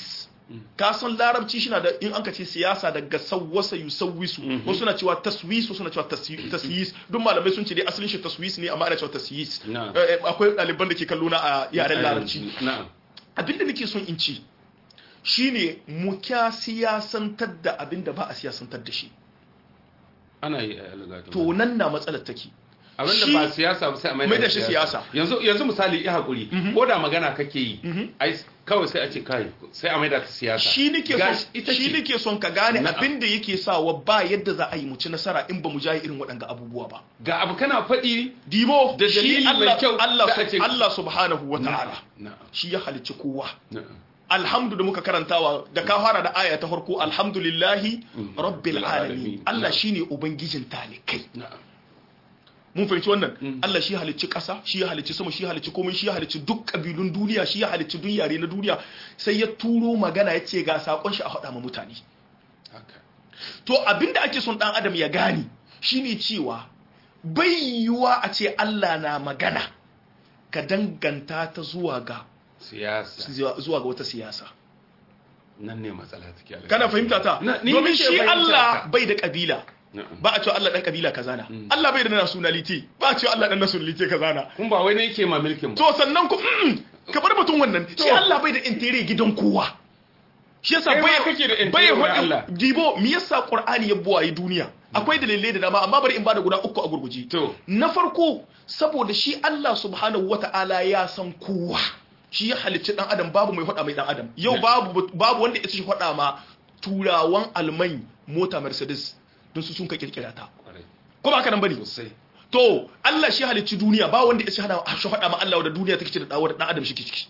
ka san larabci shi na da in an ka ce siyasa daga sawwasa yusawwisu wasu na cewa taswis wasu na cewa tasyi- tasyis duk malamai sun ce dai asalin shi taswis ne amma ana cewa tasyis Na'am. Eh, eh, akwai ɗaliban da ke kallo na a yaren larabci na'am abinda nake son in ci shine mu kya siyasantar da abinda ba a siyasantar da shi ana yi a algatu to nan na matsalar take abinda shi- ba siyasa ba sai a mai da shi siyasa. yanzu yanzu misali ya hakuri ko da magana kake yi ai kawai sai a ce kai sai a maida ta siyasa shi nake Gashi son ita shi ce nake son ka gane Na'am. abinda yake sawa ba yadda za a yi mu ci nasara in ba mu jaye irin waɗanga abubuwa ba ga abu kana faɗi dibo Da shi dalili mai Allah kyau Allah da a ce- Allah subhanahu wata'ala na'am shi ya halicci kowa na'am alhamdu da muka karantawa da ka fara da aya ta farko alhamdulillahi rabbil alamin alamin. Allah Na'am. shine ubangijin talikai na'am mun fahimci wannan Allah shi halicci ƙasa shi ya halicci sama shi ya halicci komai shi ya halicci duk ƙabilun duniya shi ya halicci duk yare na duniya sai ya turo magana ya ce ga sakon shi a faɗa ma mutane haka to abinda ake son ɗan adam ya gane shine cewa bai yiwuwa a ce Allah na magana ka danganta ta zuwa ga siyasa zuwa ga wata siyasa nan ne matsala take algatu. kana fahimta ta Na- ni domin nake shi fahimta Allah ta. bai da kabila na'am ba a cewa Allah dan kabila kaza na Allah bai da nationality ba a cewa Allah dan nationality kaza na kun ba wai ne yake ma milkin ba to sannan ku mm, ka bar batun wannan shi To. Allah bai da intere gidan kowa shi yasa Kai ma bai kake da intere bai wurin faɗi- Allah. dibo me yasa Qur'ani ya buwaye duniya akwai dalilai da dama amma bari in bada guda uku a gurguje to na farko saboda shi Allah subhanahu wata'ala ya san kowa shi ya halicci dan adam babu mai faɗa mai dan adam yau babu babu wanda ya ci faɗa ma turawan alman mota Mercedes don su sun ka kirkira ta kwarai ko ba haka nan bane sosai to Allah shi halicci duniya ba wanda ya ci hada shi faɗa ma Allah da duniya take ci da dawo da dan adam shi ke ciki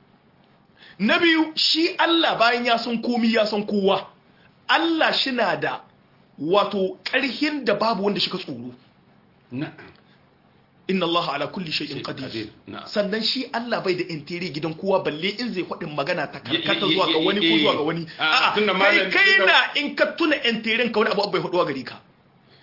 na biyu shi Allah bayan ya san komi ya san kowa Allah shi na da wato ƙarhin da babu wanda shi ka tsoro na'am inna Allah ala kulli shay'in Shay'in qadir qadir, na'am. sannan shi Allah bai da intere gidan kowa balle in zai faɗin magana ta Ye- karkata ye- zuwa ga ye- wani ko ye- zuwa ga wani a, a'a tunda kai malam- kai tunda- na in ka tuna interen ka wani abu bai faɗuwa gari ka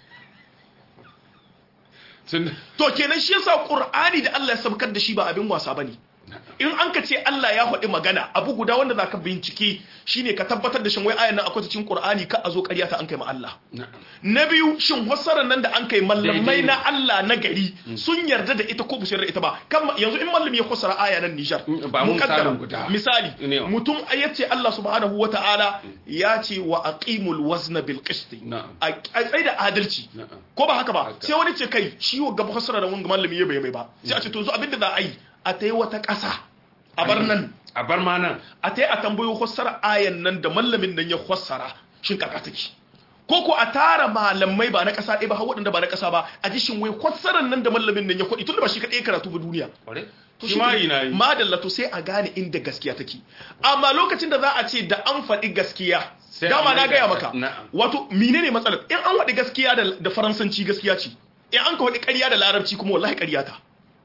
tun to kenan shi yasa Qur'ani da Allah ya sabkar da shi ba abin wasa bane in an ka ce Allah ya faɗi magana abu guda wanda za ka bincike shine ka tabbatar da shin wai ayan nan akwai ta cikin Qur'ani ka a zo ƙarya ta an kai ma Allah na'am na biyu shin fassarar nan da an kai mallamai Daidai ne. na Allah na gari sun yarda da ita ko ba su yarda da ita ba kan yanzu in mallami ya fassara aya nan Nijar Mm, ba mun mukaddara, misalin guda. misali Ne. mutum ya ce Allah subhanahu wata'ala ya ce wa aqimul wazna bil qist Na'am. a a tsaye da adalci na'am ko ba haka ba Haka. sai wani ce kai shi wa gaba fassara da wanga mallami ya bai mai ba sai a ce to zo abinda za a yi a tayi wata ƙasa a bar nan a bar ma nan a ta yi a tambayo fassara ayan nan da mallamin nan ya fassara shin kaka take ko ko a tara malamai ba na ƙasa ɗaya ba har waɗanda ba na ƙasa ba a ji shin wai fassarar nan da mallamin nan ya kwaɗi tunda ba shi kaɗai ya karatu ba duniya kwarai to shi ma yi na yi madalla to sai a gane inda gaskiya take amma lokacin da za a ce da an faɗi gaskiya Sai dama a na maida gaya ta- maka na'am. wato menene matsalar in an faɗi gaskiya da, da faransanci gaskiya ce in an ka faɗi ƙarya da larabci kuma wallahi ƙarya ta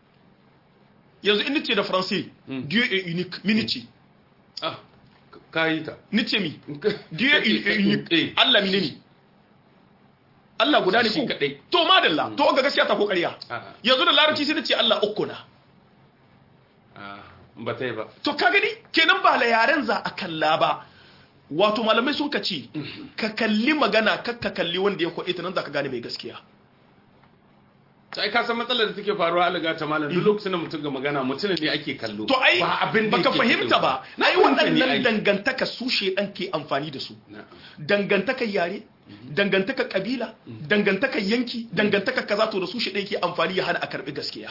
yanzu in nace da faransai dieu est unique mini ce ah ka yi ta nice mi Dieu est unique. Eh. Allah mine ne? Allah guda ne Shi ko? kaɗai. To madalla, to ga gaskiya ta ko ƙarya. A'a. Yanzu da larabci sai ce Allah uku na. Ah, ba ta yi ba To ka gani kenan ba la yaren za a kalla ba. Wato malamai sun kace ka kalli magana kar ka kalli wanda ya kwaɗe ta nan za ka gane mai gaskiya. sai ka san matsalar da take faruwa alaga ta malam duk lokacin da mutum ga magana mutum ne ake kallo To ai ba abin da baka yake fahimta kallo. ba. na Ai fahimta ne waɗannan ai. dangantaka su shedan ke amfani da su. Na'am. dangantakar yare dangantakar kabila dangantakar yanki dangantakar kaza to da su shi ke amfani ya hana a karbi gaskiya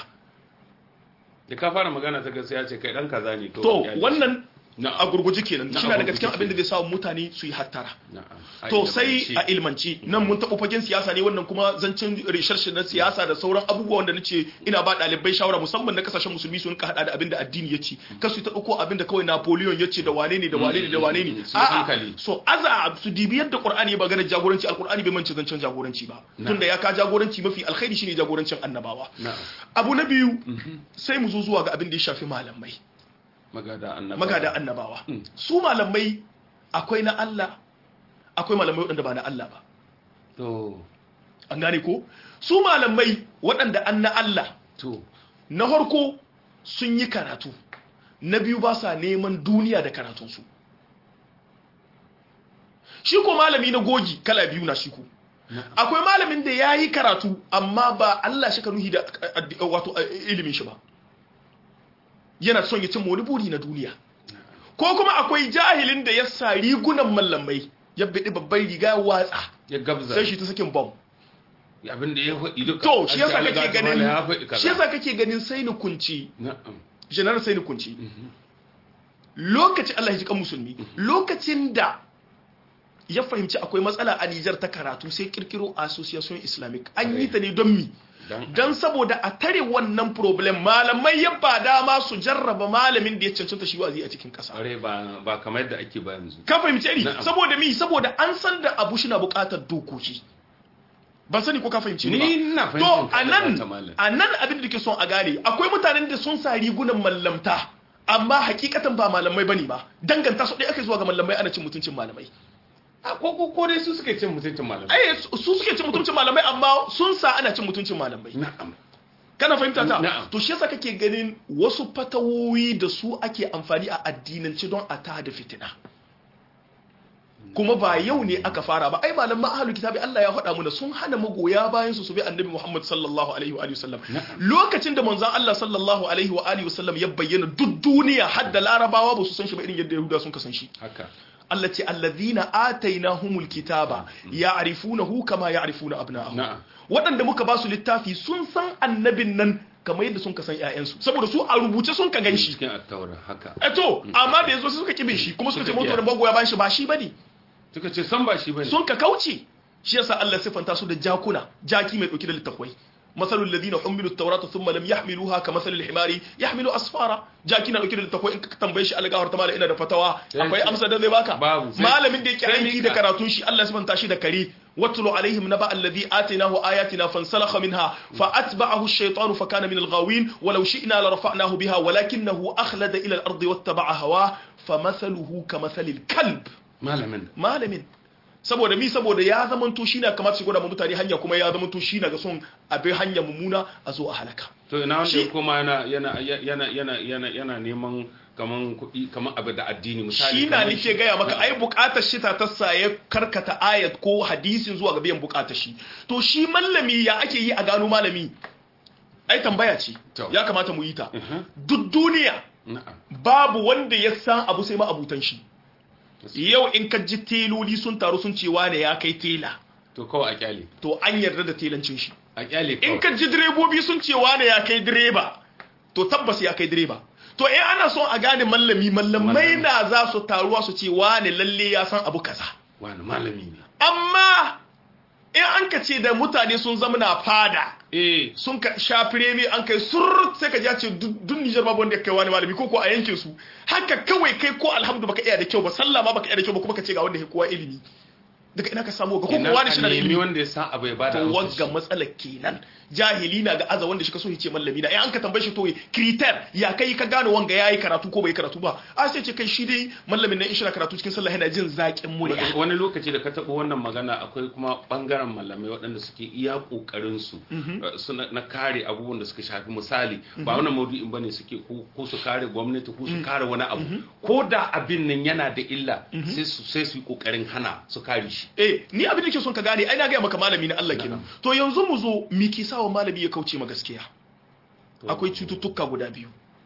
da ka fara magana ta gaskiya ce kai dan kaza ne to ya ji. wannan Na'am. a gurguji kenan Na shi na a daga cikin gurguje abin da zai sa mutane su yi hattara Na'am. A to ilmance. sai a ilmanci nan mun taɓa fagen siyasa ne wannan kuma zancen research na siyasa da sauran abubuwa wanda nace ina ba ɗalibai shawara musamman na kasashen musulmi sun ka hada da abin da addini ya ce kasu ta ɗauko abin da kawai Napoleon ya ce da wane ne da wane ne da wane ne Su hankali. so aza su dibi yadda Qur'ani ya magana jagoranci alqur'ani bai mance zancen jagoranci ba tunda ya ka jagoranci mafi alkhairi shine jagorancin annabawa Na'am. abu na biyu sai mu zo zuwa ga abin da ya shafi malamai magada annaba magada annabawa su malamai akwai na Allah akwai malamai waɗanda ba na Allah ba to an gane ko su malamai waɗanda an na Allah to na harko sun yi karatu na biyu ba sa neman duniya da karatunsu shi ko malami na gogi kala biyu na shi ko akwai malamin da ya yi karatu amma ba Allah shi ka nuhi da wato ilimin shi ba yana son ya cin wani buri na duniya ko kuma akwai jahilin da ya sa rigunan mallamai ya biɗi babban riga ya watsa ya gabza sai shi ta sakin bom abin da ya faɗi duka to shi yasa an ce kake Allah ganin ya faɗi kaza. shi yasa kake ganin sai ni kunci na'am general sai ni kunci lokacin Allah ya ji kan musulmi lokacin da ya fahimci akwai matsala a Nijar ta karatu sai kirkiro association islamic an yi ta ne don mi dan don saboda a tare wannan problem malamai ya ba dama su jarraba malamin da ya cancanta shi wazi a cikin kasa are ba ba kamar yadda ake ba yanzu ka fahimce ni Na'am. saboda mi saboda an san da abu shi na bukatar dokoki ban sani ko ka fahimce ni ba ni ina to fahimtar a nan ta malam a nan abin da ke son a gane akwai mutanen da sun sa rigunan mallamta amma hakikatan ba malamai bane ba danganta su ɗaya aka zuwa ga malamai ana cin mutuncin malamai a ko ko ko dai su suke cin mutuncin malamai ai su su suke cin mutuncin malamai amma sun sa ana cin mutuncin malamai na'am kana fahimta ta Na'am. to shi yasa kake ganin wasu fatawoyi da su ake amfani a addinance don a tada fitina kuma ba yau ne aka fara ba ai malaman ahlul kitabi Allah ya faɗa mana sun hana magoya bayan su su bi annabi Muhammad sallallahu alaihi wa alihi wasallam lokacin da manzon Allah sallallahu alaihi wa alihi wasallam ya bayyana duk duniya har da larabawa ba su san shi ba irin yadda yahuda sun kasan shi haka Allah ce allazina atainahumul kitaba ya'rifunahu kama ya'rifuna abna'ahum Na'am. waɗanda muka ba su littafi sun san annabin nan kamar yadda sun ka san ƴaƴansu saboda su a rubuce sun ka gan shi cikin attaura haka eh to amma da yazo sai suka kibe shi kuma suka ce Suka mutu kiya. da magoya bayan shi ba shi bane suka ce san ba shi bane sun ka kauce shi yasa Allah sifanta su da jakuna jaki mai dauki da littafai masalul ladina humilu at-taurata thumma lam yahmiluha kamasalil himari yahmilu asfara jaki na dauki da littafai in ka tambaye shi algawar ta mala ina da fatawa Sai akwai ce- amsa da zai baka Babu. Sai- malamin da yake sai aiki mika. da karatun shi Allah sifanta shi da kare watlu alaihim naba alladhi atainahu ayatina fansalakha minha fa atba'ahu ash-shaytanu fa kana min al-ghawin walau shi'na la rafa'nahu biha walakinahu akhlada ila al-ardi wattaba'a hawa famathaluhu kamathalil kalb malamin malamin saboda mi saboda ya zamanto shi na kamata shi gwada ma mutane hanya kuma ya zamanto shi na ga son abin hanya mummuna a zo a halaka to ina wanda Shi- kuma yana yana yana yana yana yana neman kaman kuɗi kaman abu da addini misali shi na kaman nike gaya maka ai bukatar shi ta tassa ya karkata ayat ko hadisin zuwa ga biyan bukatar shi to shi mallami ya ake yi a gano malami ai tambaya ce To. ya kamata mu yi ta Mhm. duk duniya na'am babu wanda ya san abu sai ma abutan shi yau in ka ji teloli sun taru sun ce wane ya kai tela to kawai a kyale to an yarda da telancin shi a kyale in kawai ka ji direbobi sun ce wane ya kai direba to tabbas ya kai direba to in ana son a gane mallami mallamai Mallami. na za su taruwa su ce wane lalle ya san abu kaza wani malami ne amma in an ka ce da mutane sun zama na fada eh sun ka sha firemi an kai surrut sai ka ji a ce duk duk Nijar babu wanda ya kai wani malami ko ko a yankin su haka kawai kai ko alhamdu baka iya da kyau ba sallah ma baka iya da kyau ba kuma ka ce ga wanda ya kowa ilimi daga ina ka samu ga ko ko ina wani shi na da a nemi ilimi wanda ya san abu ya bada to amsa wagga shi. matsalar kenan jahili na ga aza wanda shi ka so ya ce mallami na in an ka tambaye shi to kriter ya kai ka gano wanga yayi karatu ko bai karatu ba a sai ce kai shi dai mallamin nan in shi na karatu cikin sallah yana jin zaƙin murya wani lokaci da ka taɓa wannan magana akwai kuma ɓangaren malamai waɗanda suke iya ƙoƙarin su uh, suna na kare abubuwan da suka shafi misali ba wannan maudu'in bane suke ko ko su kare gwamnati ko su kare wani abu ko da abin nan yana da illa sai su sai su yi ƙoƙarin hana su kare shi eh ni abin da ke son ka gane ai na ga maka malami na Allah kenan to yanzu mu zo mi ki sawa malami ya kauce ma gaskiya akwai cututtuka guda biyu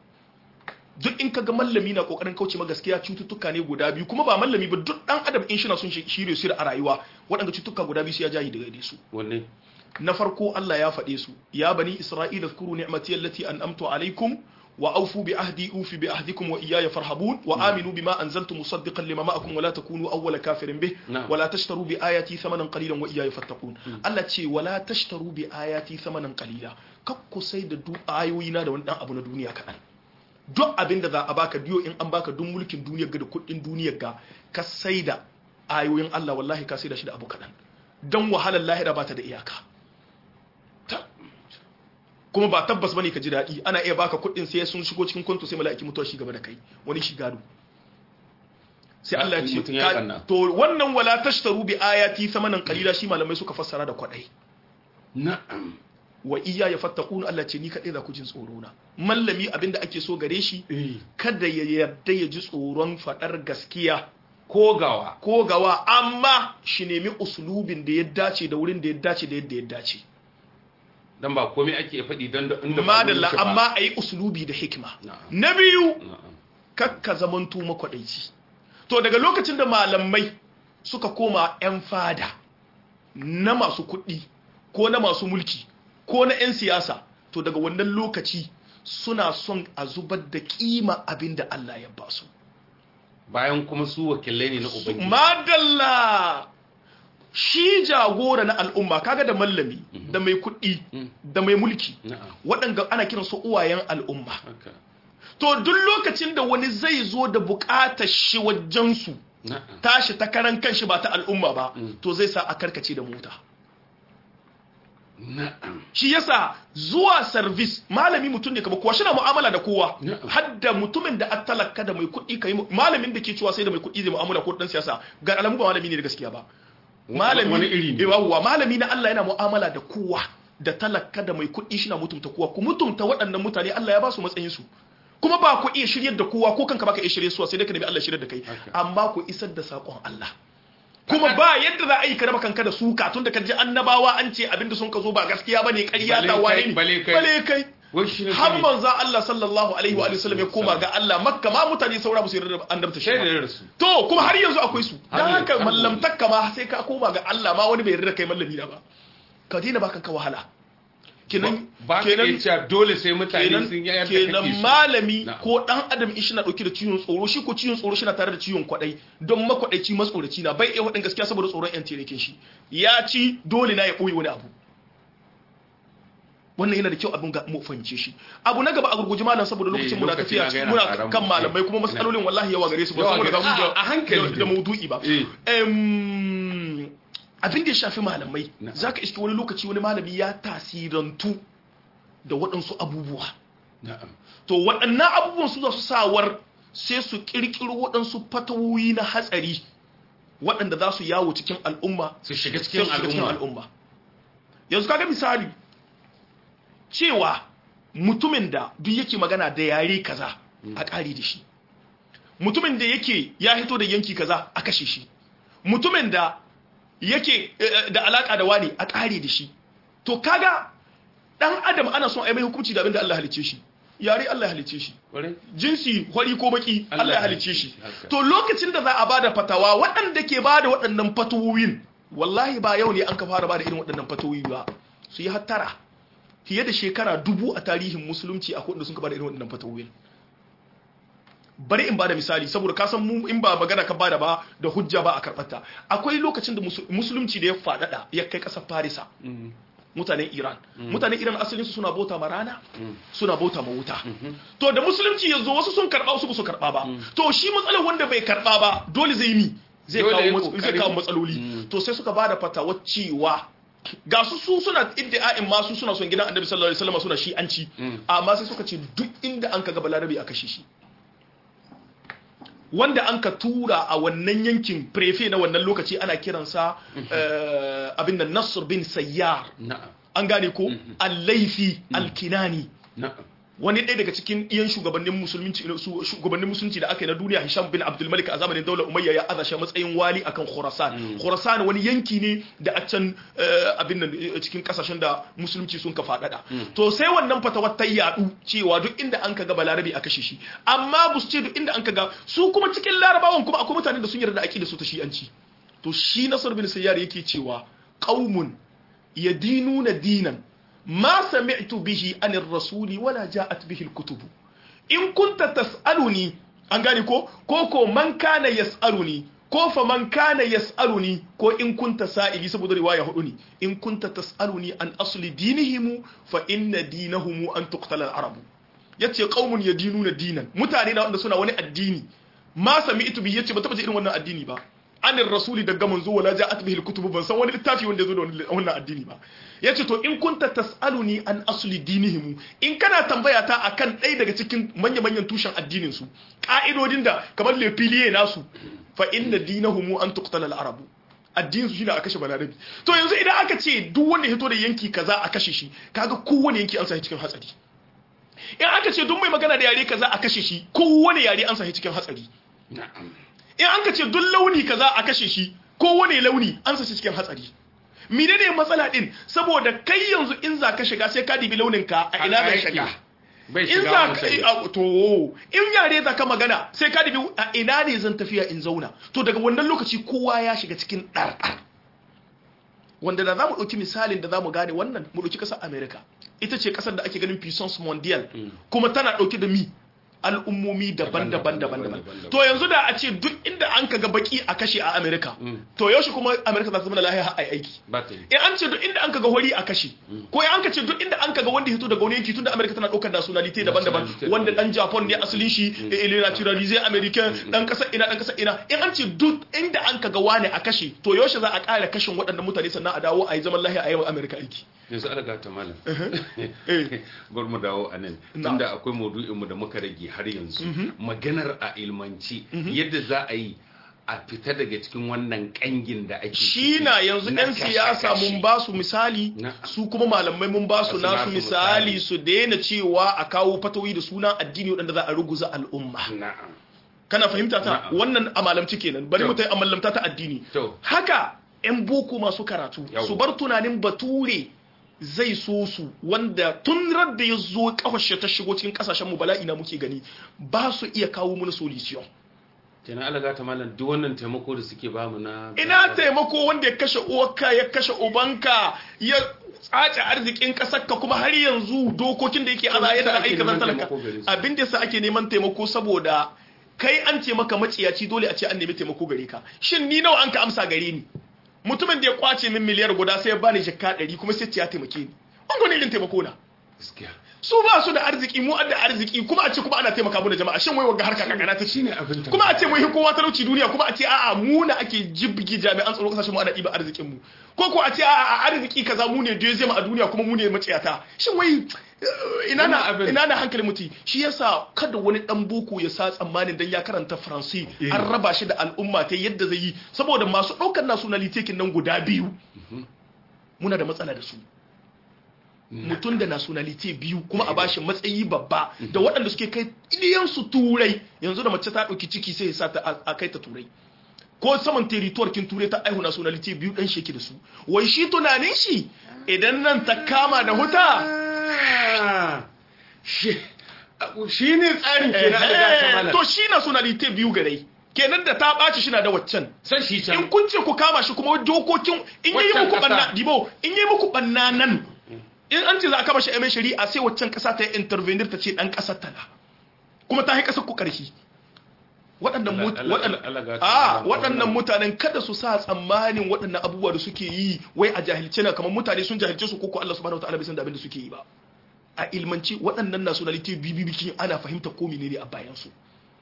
duk in kaga mallami na kokarin kauce ma gaskiya cututtuka ne guda biyu kuma ba mallami ba duk dan adam in shi na son shirye su a rayuwa waɗanda cututtuka guda biyu sai ya jahi daga su wanne na farko Allah ya faɗe su ya bani isra'ila zkuru ni'mati allati an'amtu alaikum wa awfu bi ahdi ufi bi ahdikum wa iyaya farhabun wa aminu bima anzaltu musaddiqan lima ma'akum wa la takunu awwala kafirin bih Na'am. wa la tashtaru bi ayati thamanan qalilan wa iyaya fattaqun Allah ce wa la tashtaru bi ayati thamanan qalila kakku sai da du ayoyi na da wani dan abu na duniya kaɗan duk abin da za a baka diyo in an baka duk mulkin duniyar ga da kuɗin duniyar ga ka sai da ayoyin Allah wallahi ka sai da shi da abu kaɗan don wahalar lahira ba ta da iyaka Ta- kuma ba tabbas bane ka ji daɗi ana iya baka kuɗin sai sun shigo cikin kwanto sai mala'iki mutuwa shi gaba da kai wani shi gado sai Allah ya ce Mutum ya ka- kanna. to wannan wala tashtaru bi ayati samanan qalila shi malamai suka fassara da kwadai na'am wa iya ya fattakun Allah ce ni kaɗai za ku jin tsoro na mallami abinda ake so gare shi eh kada ya yarda ya ji tsoron faɗar gaskiya ko gawa ko gawa amma shi nemi usulubin da ya dace da wurin da ya dace da yadda ya dace dan ba komai ake faɗi dan da inda ba madalla wurin shi ba. amma a yi usulubi da hikima Na'am. na biyu Na'am. kakka zamantu makwadaici to daga lokacin da malamai suka koma 'yan fada na masu kuɗi ko na masu mulki ko na 'yan siyasa to daga wannan lokaci suna son a zubar da kima abin da Allah ya ba su bayan kuma su wakilai ne na ubangiji madalla shi jagora na al'umma kaga da mallami da mai kuɗi Mm. da mai mulki na'am waɗanda ana kiransu uwayen al'umma haka to duk lokacin da wani zai zo da buƙatar shi wajensu na'am tashi ta karan kanshi ba ta al'umma ba Mm. to zai sa a karkace da mota na'am shi yasa zuwa service malami mutum ne kaba kowa shi na mu'amala da kowa Na'am. hadda mutumin da attalaka da mai kuɗi kai mu- malamin da ke cewa sai da mai kuɗi zai mu'amala ko dan siyasa ga alamu ba malami ne da gaskiya ba malami wani iri ne. eh, yawwa malami na Allah yana mu'amala da kowa da talaka da mai kuɗi shi na mutumta kowa ku mutumta waɗannan mutane Allah ya ba su matsayin su kuma ba ku iya shiryar da kowa ko kanka baka iya shirye su sai dai ka nemi Allah shiryar da kai Haka. amma ku isar da sakon Allah kuma ba yadda za a yi ka raba kanka da suka tun da ka ji annabawa an ce abinda sun ka zo ba gaskiya bane ƙarya Bale ta kai, wane ne bale kai. bale kai wai shi ne har sani. manzo Allah sallallahu alaihi wa alihi wasallam ya koma ga Allah makka ma mutane saura musu yarda da annabta shi sai ba. da rasu to kuma har yanzu akwai su Har dan yanzu, haka har mallamtakka ma sai ka koma ga Allah ma wani bai yarda da kai mallami na ba ka daina ba kanka wahala kenan ba ka iya cewa dole sai mutane kenan sun yi yadda kenan kake so malami Na'am. ko dan adam in shi na dauke da ciwon tsoro shi ko ciwon tsoro shi na tare da ciwon kwadai don makwadaici matsoraci na bai iya wadin gaskiya saboda tsoron yan terekin shi ya ci dole na ya boye wani abu wannan yana da kyau abin ga mu fahimce shi abu na gaba a gurguji malam saboda lokacin muna lokaci tafiya na ga yana muna ƙaran kan mu. malamai kuma matsalolin wallahi yawa gare su ba Yawa saboda gare- ga mu a- a hankali da da maudu'i ba Eh. Em, abin da ya shafi malamai Na'am. zaka iske wani lokaci wani malami ya tasirantu da waɗansu abubuwa na'am to waɗannan abubuwan su za su sawar sai su ƙirƙiro waɗansu fatawoyi na hatsari waɗanda za su yawo cikin al'umma su shiga sai cikin su shiga cikin al'umma al'umma yanzu kaga misali cewa mutumin da duk yake magana da yare kaza a ƙari da shi mutumin da yake ya hito da yanki kaza a kashe shi mutumin da yake eh, da alaka da wani a ƙari da shi to kaga dan adam ana son a yi mai hukunci da abin da Allah halicce shi yare Allah halicce shi Ƙwarai? jinsi hori ko baki Allah Allah ya ya halicce halicce shi shi, haka. to lokacin da za a bada fatawa waɗanda ke bada waɗannan fatawoyin wallahi ba yau ne an ka fara bada irin waɗannan fatawoyi ba su yi hattara fiye da shekara dubu a tarihin musulunci a da sun ka bada irin waɗannan fatawoyin bari in bada misali saboda ka san mu in ba magana ka bada ba da hujja ba a karɓarta akwai lokacin da musu- musulunci da ya faɗaɗa ya kai ƙasar farisa Mm, mutanen iran mutanen iran asalinsu suna bauta ma rana mm, suna bauta ma wuta to da musulunci yanzu wasu sun karba wasu ba su karba ba to shi matsalar wanda bai karba ba dole zai mi zai Dole kawo ya mats- zai kokari. kawo matsaloli to sai suka bada fatawa cewa ga su su suna iddia'in ma su suna son gidan annabi sallallahu alaihi wasallam suna shi'anci amma sai suka ce duk inda an ka ga balarabi a kashe shi wanda an ka tura a wannan yankin prefe na wannan lokaci ana kiransa eh, abin da Nasr bin Sayyar na'am an gane ko al-Laifi al-Kinani na'am wani ɗaya daga cikin iyan shugabannin musulunci su- shugabannin musulunci da aka yi na duniya Hisham bin Abdul Malik a zamanin daular Umayya ya aza shi a matsayin wali akan Khurasan Khurasan wani yanki ne da a can eh, abin nan eh, cikin kasashen da musulunci sun ka faɗaɗa to sai wannan fatawar ta yaɗu cewa duk inda an kaga balarabi a kashe shi amma bu su ce duk inda an kaga su kuma cikin larabawan kuma akwai mutanen da sun yarda aqida su ta shi'anci to shi Nasr bin Sayyar yake cewa qaumun yadinuna dinan ما سمعت به عن الرسول ولا جاءت به الكتب إن كنت تسألني an gane ko ko ko man kana yas'aluni ko fa man kana yas'aluni ko in kunta sa'ili saboda riwaya hudu ne in kunta tas'aluni an asli dinihim fa inna dinahum an tuqtala al-arabu yace qaumun yadinuna dinan mutane na wanda suna wani addini ma sami'tu bi yace ba taba ji irin wannan addini ba anir rasuli daga manzo wala ja'at bihi al-kutub ban san wani littafi wanda yazo da wannan addini ba yace to in kunta tasaluni an asli dinihim in kana tambaya ta akan ɗaya daga cikin manya manyan tushen addinin su ka'idodin da kamar le pilier nasu fa inna dinahum an tuqtala al-arabu addinin su shine a kashe balarabi to yanzu idan aka ce duk wanda ya hito da yanki kaza a kashe shi kaga kowane yanki an sa cikin hatsari in aka ce duk mai magana da yare kaza a kashe shi kowane yare an sa cikin hatsari na'am in an ka ce duk launi kaza a kashe shi ko wane launi an sace cikin hatsari menene matsala din saboda kai yanzu in za ka shiga sai ka dibi launin ka a ina bai shiga bai in shiga za wani ka sani. a- to in yare za ka magana sai ka dibi a ina ne zan tafiya in zauna to daga wannan lokaci kowa ya shiga cikin ɗarɗar wanda da za mu ɗauki misalin da za mu gane wannan mu ɗauki ƙasar america ita ce ƙasar da ake ganin puissance mondial kuma tana ɗauke da mi al'ummomi daban-daban daban-daban daban-daban. to yanzu da a ce duk inda an kaga baki a kashe a america to yaushe kuma america za ta zama da lahiya har a yi aiki ba ta yi in an ce duk inda an kaga hori a kashe ko in an ka ce duk inda an kaga wanda hito daga wani yanki tunda America tana daukar nationality daban-daban Nationality wanda dan Japan ne asalin shi eh, il est naturalisé américain dan kasar ina dan kasar ina in an ce duk inda an kaga wani a kashe to yaushe za a kare kashin waɗannan mutane sannan a dawo a yi zaman lahiya a yi wa America aiki yanzu an riga ta malam eh bar mu dawo a nan Na. tunda akwai maudu'in mu da muka rage har yanzu maganar a ilmanci yadda za a yi a fita daga cikin wannan kangin da ake shi ciki na yanzu na ɗan siyasa kashe-kashe. mun ba su misali Na. su kuma malamai mun ba su Ba su nasu nasu misali misali. su daina cewa a kawo fatawi da sunan addini waɗanda za a ruguza al'umma na'am kana fahimta ta Na'am. wannan a malamci kenan bari To. mu ta a mallamta ta addini To. haka yan boko masu karatu Yau. su bar tunanin bature zai so su wanda tun da ya zo kafashe ta shigo cikin kasashen mu bala'i na muke gani ba su iya kawo mana solution kenan alaga ta malam duk wannan taimako da suke bamu na ina taimako wanda ya kashe uwarka ya kashe ubanka ya tsace arzikin kasarka kuma har yanzu dokokin da yake ana me yasa yadda ake aika neman zan talaka taimako gare su? abin da yasa ake neman taimako saboda kai an ce maka maciyaci dole a ce an nemi taimako gare ka shin ni nawa an ka amsa gare ni mutumin da ya kwace min miliyar guda sai ya bani jikka ɗari kuma sai ce ya taimake ni an gwani irin taimako na gaskiya su ba su da arziki mu da arziki kuma a ce kuma ana taimaka mu da jama'a shin wai wagga harka kakana ta shine abin ta kuma a ce mun kowa talauci duniya kuma a ce a'a mu na ake jibgi jami'an tsaro kasashen mu ana ɗiba arzikin mu ko ko a ce a'a a arziki kaza mu ne deuxième a duniya kuma mu ne maciyata shin wai eh, ina na Wannan abin- ina na hankali muti shi yasa kada wani dan boko ya sa tsammanin dan ya karanta faransi Eh. an raba shi da al'umma ta yadda zai yi saboda masu ɗaukar nationality kin nan guda biyu muna da matsala da su mutum da nationality biyu kuma a bashi matsayi babba da waɗanda suke kai iliyansu turai yanzu da mace ta ɗauki ciki sai ya sa ta a- a kai ta turai ko saman territoire kin turai ta aihu nationality biyu ɗan sheki da su wai shi tunanin shi idan nan ta kama da huta Ah, shi shi ne tsarin kenan alaga ta eh, malam to shi nationality biyu gare kenan da ta ɓaci shi na da waccan san shi in can kun ce ku kama shi kuma dokokin in yi Waccan muku ƙasa. banna dibo in yi muku banna nan in an ce za a kama shi a mai shari'a sai waccan ƙasa ta yi intervenir ta ce ɗan ƙasar ta na kuma ta yi ƙasar ku ƙarfi waɗannan mut- Allah- waɗannan- Allah gata a malam. waɗannan mutanen kada su sa tsammanin waɗannan abubuwa da suke yi wai a jahilce na kamar mutane sun jahilce su koko Allah subhanahu wataala bai san da abin da suke yi ba a ilmanci waɗannan nationality bibibikin ana fahimta ko menene a bayan su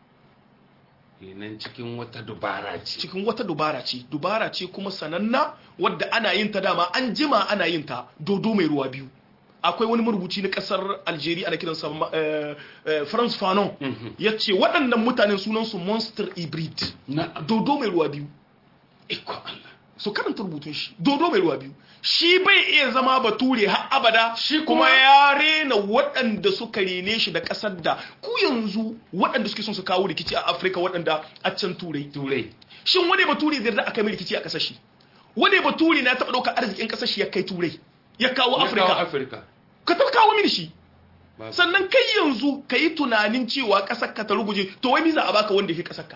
kenan cikin wata dubara ce cikin wata dubara ce dubara ce kuma sananna wadda ana yin ta dama an jima ana yin ta dodo mai ruwa biyu akwai wani marubuci na kasar algeria ana kiransa eh, eh, france fanon ya ce waɗannan mutanen sunansu monster hybrid na dodo mai ruwa biyu iko Allah so karanta rubutun shi dodo mai ruwa biyu shi bai iya zama bature har abada Shi kuma kuma- ya rena waɗanda suka rene shi da ƙasar da ku yanzu waɗanda suke son su kawo rikici a afirka waɗanda a can turai turai shin wani bature zai da aka mai rikici a kasar shi wani bature na taɓa ɗaukar arzikin kasar shi ya kai turai ya kawo Ya kawo afirka afirka ka taɓa kawo mini shi Babu. sannan kai yanzu ka yi tunanin cewa ƙasar ka ta ruguje to wai za a baka wanda ya fi ƙasar ka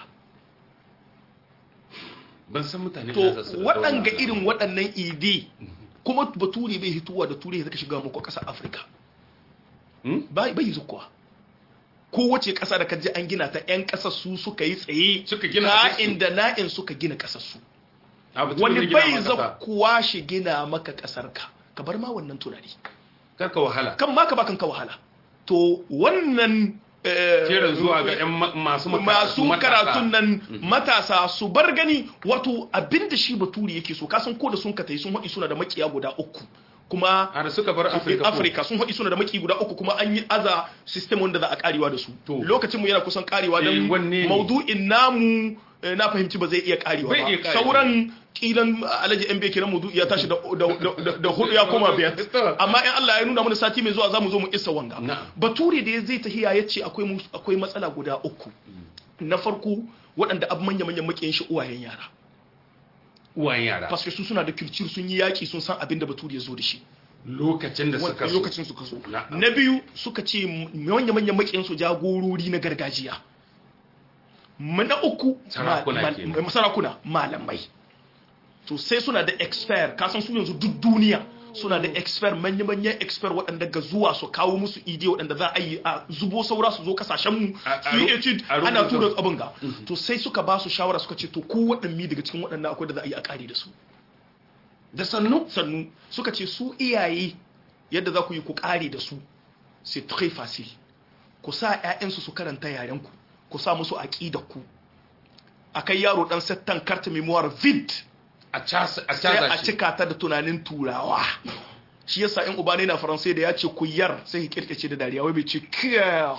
ban san mutane to da za su da waɗanga wannan irin waɗannan ide kuma bature bai hituwa da turai ya zaka shiga muku ƙasar afirka Hmm? bai bai zukuwa kowace ƙasa da kaji an gina ta 'yan ƙasar su suka yi tsaye Suka gina ka'in da na'in suka gina ƙasar su Abu tun wani da gina bai maka sa. zakuwa shi gina maka kasar ka ka bar ma wannan tunani kar ka wahala kan ma ka ba kanka wahala to wannan eh, kiran zuwa ga yan ma- masu masu matasa. karatun nan matasa su bar gani wato abinda shi baturi yake so kasan ko da sun ka tai sun haɗi suna da makiya guda uku kuma har suka bar afirka ko? Afirka sun haɗi suna da maki guda uku kuma an yi aza system wanda za a karewa da su To. lokacin mu yana kusan karewa Eh, don wanne ne? maudu'in namu eh, na fahimci ba zai iya karewa Bai iya ba karewa. sauran kilan alaji yan bai kiran maudu'i ya tashi da da- da- da hudu ya koma biyar amma in Allah ya nuna mana sati mai zuwa zamu zo mu isa wanga Na'am. bature da ya zai tahiya ya ce akwai mus- akwai matsala guda uku na farko waɗanda ab manya manyan makiyan shi uwayen yara uwayen yara paske su suna da culture sun yi yaki sun san abin da bature ya zo da shi lokacin da suka so lokacin suka so Na'am. na biyu suka ce manya manyan makiyan su jagorori na gargajiya Ma- na uku Sarakuna ma- kenan. ma- sarakuna malamai to sai suna da expert kasan su yanzu duk duniya suna da expert manya-manyan expert waɗanda ga zuwa su kawo musu ide waɗanda za a yi a zubo saura su zo kasashenmu A- a su yi ru- etude a ana rubuta. tura abin ga to sai suka ba su shawara suka ce to ku waɗanne daga cikin waɗannan akwai da za a yi a ƙari da su da sannu sannu suka ce su iyaye yadda za ku yi ku ƙare da su c'est très facile ku sa 'ya'yansu su karanta yarenku ku sa musu aƙidar ku a kai yaro ɗan settan carte memoire vide a casa a sai a casa shi cika ta da tunanin turawa shi yasa in uba ne na faransai da ya ce kuyar sai ya kirkice da dariya wai bai ce kiyar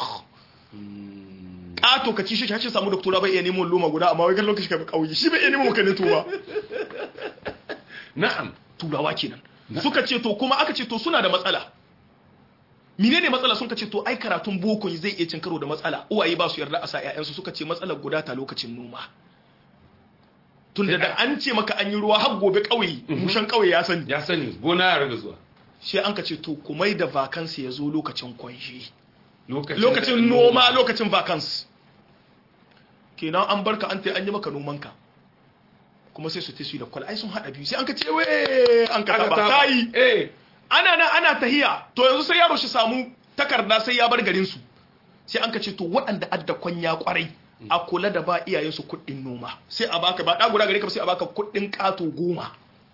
ƙato ka ci shi shi samu doktora bai iya neman loma guda amma wai kan lokaci ka bi ƙauye shi bai iya neman makanin tuba na'am turawa kenan suka ce to kuma aka ce to suna da matsala menene matsala sun ka ce to ai karatun boko zai iya cin karo da matsala uwaye ba su yarda a sa ƴaƴansu suka ce matsalar guda ta lokacin noma tunda da an ce maka an yi ruwa har gobe ƙauye mushan ƙauye ya sani ya sani gona ya raga zuwa sai an ka ce to ku mai da vacancy ya zo lokacin kwanshi lokacin lokacin noma lokacin vacancy kenan an barka an ta an yi maka nomanka kuma sai su ta su da kwal ai sun hada biyu sai an ka ce we an ka taba tayi eh ana nan ana tahiya to yanzu sai yaro shi samu takarda sai ya bar garin su sai an ka ce to waɗanda adda kwanya kwarai a kula da ba iyayen su kuɗin noma sai a baka ba ɗa guda gare ka sai a baka kuɗin ƙato goma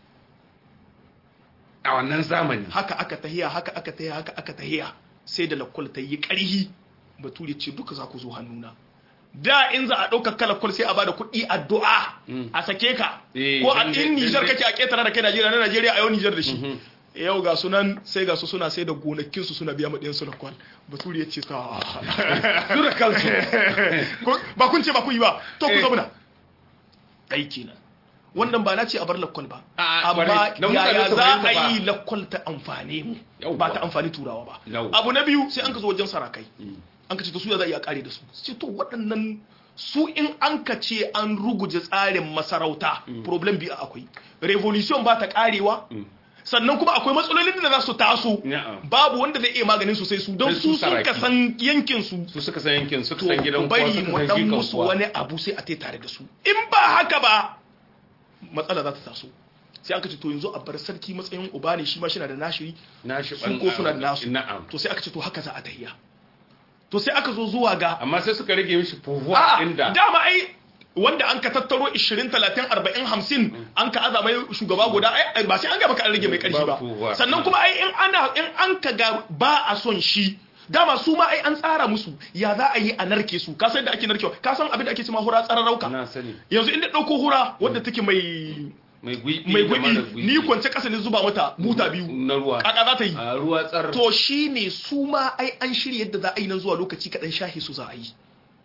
a wannan zamani haka aka tahiya haka aka tahiya haka aka tahiya sai da lakwal ta yi ƙarhi bature ce duka za ku zo hannuna da in za a ɗauka kalakwal sai a bada kuɗi addu'a a sake ka Eh, ko a dan- in dan- Nijar dan- kake a ƙetare da kai Najeriya na Najeriya a yau Nijar da shi yau ga sunan sai ga su suna sai da gonakinsu suna biya maɗiyan su lakwal bature ya ce ta dura kansu Ko- ba kun ce ba kun yi ba to ku Eh. zauna aiki nan wannan ba na ce a bar lakwal ba A- a, amma bari, don mutane yaya su za fahimta a ba. yi lakwal ta amfane mu Yauwa. ba ta amfani turawa ba Yauwa. abu na biyu sai an ka zo wajen sarakai an ka ce to su ya za a iya kare da su ce to waɗannan su in an ka ce an ruguje tsarin masarauta problem biyu akwai revolution ba ta karewa sannan kuma akwai matsalolin da za su taso Na'am. babu wanda zai iya maganin su sai su don Sai su su sun ka saraki. san yankin su su suka san yankin suka to san gidan ku kowa bari suka mu san dan jikan musu kowa. wani abu sai a tai tare da su in ba haka ba matsala za ta taso sai aka ce to yanzu a bar sarki matsayin uba ne shi ma shi na da nashi na shi su ko suna da nasu na'am to sai aka ce to haka za a tahiya to sai aka zo zuwa ga amma sai suka rage mishi pouvoir a inda dama ai wanda an ka tattaro 20 30 40 50 an ka aza mai shugaba guda ai ba sai an ga baka an rage mai karfi ba Ba pouvoir. sannan kuma ai in ana in an ka ga ba a son shi dama su ma ai an tsara musu ya za a yi a narke su ka san da ake narkewa ka san abin da ake cewa hura tsararauka na sani yanzu inda dauko hura wadda take mai mai gwiɓi mai da mara gwiɓi ni kwance kasa ne zuba mata buta biyu na ruwa kaka za ta yi a ruwa tsar to shi ne su ma ai an shirya yadda za a yi nan zuwa lokaci kaɗan shahi su za a yi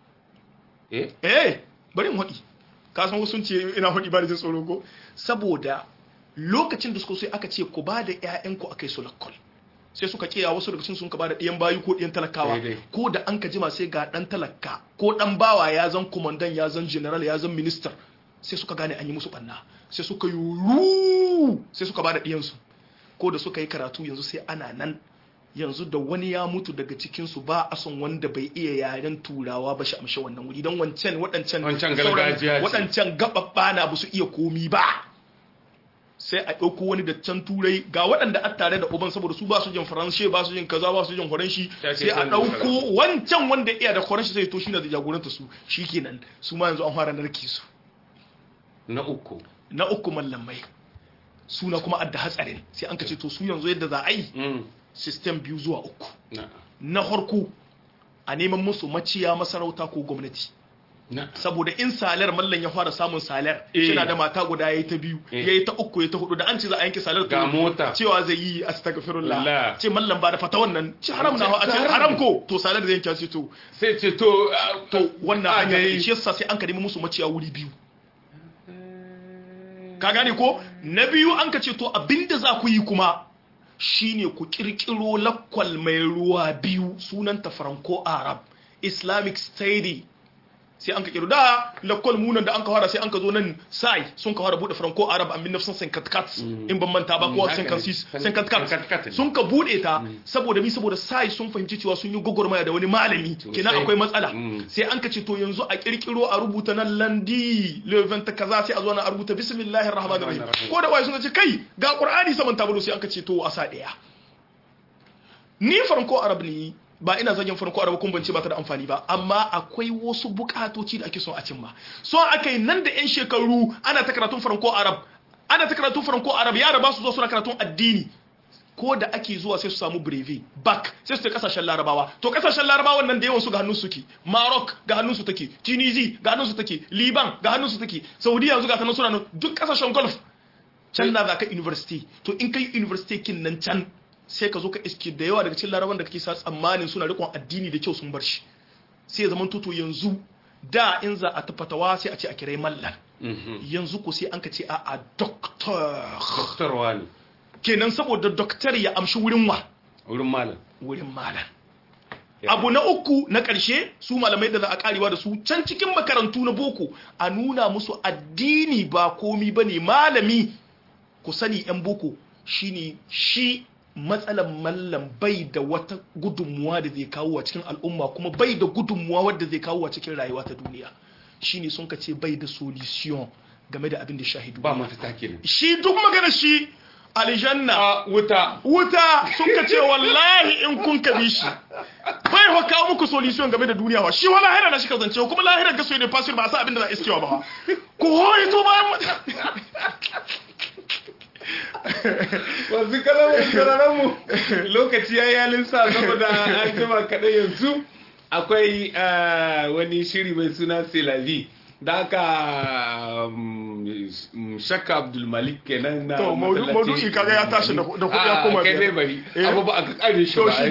eh eh bari in haɗi ka san wasu sun ce ina haɗi ba da jin tsoro ko saboda lokacin da suka so sai aka ce ku ba da ƴaƴanku a kai su lakkol sai suka kiya wasu daga cikin sun ka ba da ɗiyan bayu ko ɗiyan talakawa Daidai. ko da an ka jima sai ga ɗan talaka ko ɗan bawa ya zan kumandan ya zan general ya zan minister sai suka gane an yi musu ɓanna sai suka yi ru sai suka ba da ɗiyansu ko da suka yi karatu yanzu sai ana nan yanzu da wani ya mutu daga cikinsu ba a son wanda bai iya yaren turawa ba shi amshe wannan wuri don wancan waɗancan Wancan sauran- gargajiya ce. waɗancan gaɓaɓɓa na ba su iya komi ba sai a ɗauko wani da can turai ga waɗanda a tare da uban saboda su ba su jin faranshe ba su jin kaza ba su jin horanshi Ya ce sai a san ɗauko wancan wanda iya da horanshi sai to shi na da jagoranta su shikenan su ma yanzu an fara narki su na uku na uku mallamai suna kuma adda hatsarin sai an ka ce to su yanzu yadda za a yi mm system biyu zuwa uku na na farko a neman musu maciya masarauta ko gwamnati na saboda in salar mallan ya fara samun salar Eh. yana da mata guda yayi ta biyu Eh. yayi ta uku yayi ta hudu da an ce za a yanke salar Ga to mota. cewa zai yi astaghfirullah Allah. ce mallan ba da fata wannan ci haram na a ce Haram. haram ko to salar zai yanke ce to sai ce to ah, to wannan ah, hanya dai. shi yasa sai an ka nemi musu maciya wuri biyu ka gane ko na biyu an ka ce to abinda za ku yi kuma shine ku kirkiro lakwal mai ruwa biyu sunanta franco arab islamic study sai an ka kiro da lakwal munan da an ka fara sai an ka zo nan sai sun ka fara bude franco arab an 1954 in ban manta ba ko 54 sun ka bude ta saboda mi saboda sai sun fahimci cewa sun yi gogormaya da wani malami kenan akwai matsala sai an ka ce to yanzu a kirkiro a rubuta nan landi leven ta kaza sai a zo na a rubuta bismillahir rahmanir rahim ko da waye sun ce kai ga qur'ani saman tabulu sai an ka ce to a sa daya ni franco arab ne ba ina zagin farko araba kun bance ba ta da amfani ba amma akwai wasu bukatoci da ake son a cimma so aka yi nan da yan shekaru ana ta karatun farko arab ana ta karatun farko arab yara ba su zo suna karatun addini ko da ake zuwa sai su samu brevi back sai su ta kasashen larabawa to kasashen larabawan nan da yawan su ga hannun su ke maroc ga hannun su take tunisia ga hannun su take liban ga hannun su take saudiya yanzu ga ta nan suna nan duk kasashen gulf can na za ka university to in kai university kin nan can sai ka zo ka iske da yawa daga cikin laraban da kake sa tsammanin suna rikon addini da kyau sun bar shi sai zaman toto yanzu da in za a tafatawa sai a ce a kirai mallan yanzu ko sai an ka ce a a doktor doktor wani kenan saboda doktor ya amshi wurin wa wurin malam wurin malam abu na uku na ƙarshe su malamai da za a karewa da su can cikin makarantu na boko a nuna musu addini ba komi ba ne malami ku sani 'yan boko shine shi matsalan mallam bai da wata gudunmuwa da zai kawo a cikin al'umma kuma bai da gudunmuwa wadda zai kawo a cikin rayuwa ta duniya shine sun ka ce bai da solution game da abin da shahidu ba mafita kenan shi duk magana shi aljanna wuta wuta sun ka ce wallahi in kun ka bi shi bai ho kawo muku solution game da duniya wa shi wala lahira na shi ka zance kuma lahira ga so ne fasir ba sa abin da za a iskewa ba ko hoyi to bayan wasu kalamun mu lokaci ya yalin sa saboda an jima kaɗai yanzu akwai wani shiri mai suna selavi da aka shakka abdulmalik kenan na to maudu'i kaga ya tashi da kuɗi ya koma kai dai bari abu ba aka kare shi ba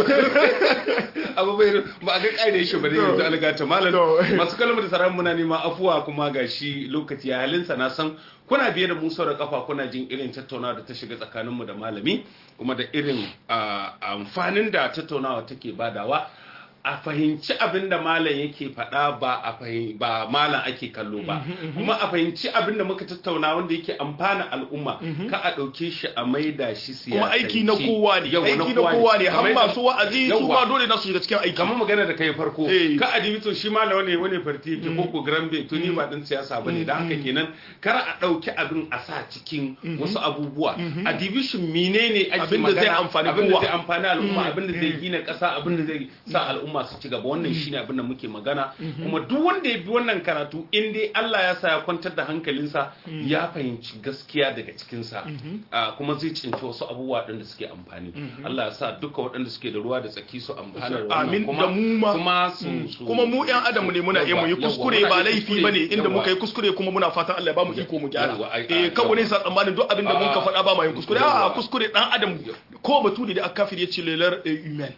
abu bai ba aka kare shi ba dai yanzu algata malam masu kalmar da sarar muna nema afuwa kuma ga shi lokaci ya halinsa na san kuna biye da musa da kafa kuna jin irin tattaunawa da ta shiga tsakaninmu da malami kuma da irin amfanin da tattaunawa take badawa a fahimci abin da malam yake faɗa ba a ba malam ake kallo ba kuma a fahimci abin da muka tattauna wanda yake amfana al'umma ka a ɗauke shi a maida shi siyasa kuma aiki na kowa ne aiki na kowa ne har masu wa'azi su ma dole na su shiga cikin aiki kamar magana da kai farko ka a to shi malam wani wani farti yake ko ko grambe to ni ba din siyasa bane da haka kenan kar a ɗauki abin a sa cikin wasu abubuwa a division menene ake abin da zai amfani abin da zai amfani al'umma abin da zai gina ƙasa abin da zai sa al'umma al'umma su ci gaba wannan shine abin da muke magana kuma duk wanda ya bi wannan karatu in dai Allah ya sa ya kwantar da hankalinsa ya fahimci gaskiya daga cikinsa kuma zai cinci wasu abubuwa waɗanda suke amfani Allah ya sa duka waɗanda suke da ruwa da tsaki su amfana da amin da mu ma kuma su kuma mu ƴan adam ne muna iya mu yi kuskure ba laifi bane inda muka yi kuskure kuma muna fatan Allah ya ba mu iko mu gyara eh kawo ne sa tsammanin duk abin da mun ka faɗa ba ma yin kuskure a kuskure dan adam ko baturi da aka kafir ya ce lelar human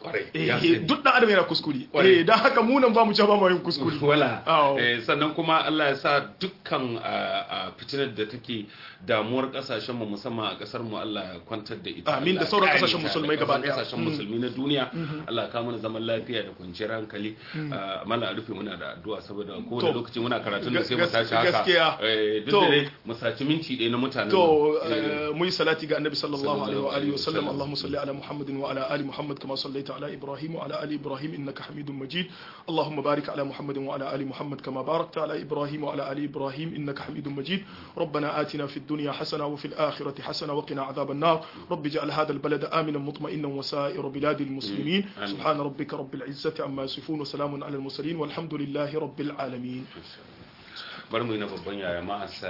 duk dan adam yana kuskure eh dan haka mu nan ba mu ci ba mu yin kuskure wala sannan kuma Allah ya sa dukkan fitinar da take damuwar kasashen mu musamman a kasar mu Allah ya kwantar da ita amin da sauran kasashen musulmai gaba daya kasashen musulmi na duniya Allah ya kawo mana zaman lafiya da kwanciyar hankali mana rufe muna da addu'a saboda kowane lokaci muna karatun da sai mu tashi haka gaskiya duk da mu saci minti ɗaya na mutanen to mu yi salati ga annabi sallallahu alaihi wa alihi wa sallam Allahumma salli ala Muhammadin wa ala ali Muhammad kama sallaita على إبراهيم وعلى آل إبراهيم إنك حميد مجيد اللهم بارك على محمد وعلى آل محمد كما باركت على إبراهيم وعلى آل إبراهيم إنك حميد مجيد ربنا آتنا في الدنيا حسنة وفي الآخرة حسنة وقنا عذاب النار رب اجعل هذا البلد آمنا مطمئنا وسائر بلاد المسلمين سبحان ربك رب العزة عما يصفون وسلام على المرسلين والحمد لله رب العالمين برمي نبض بنيا يا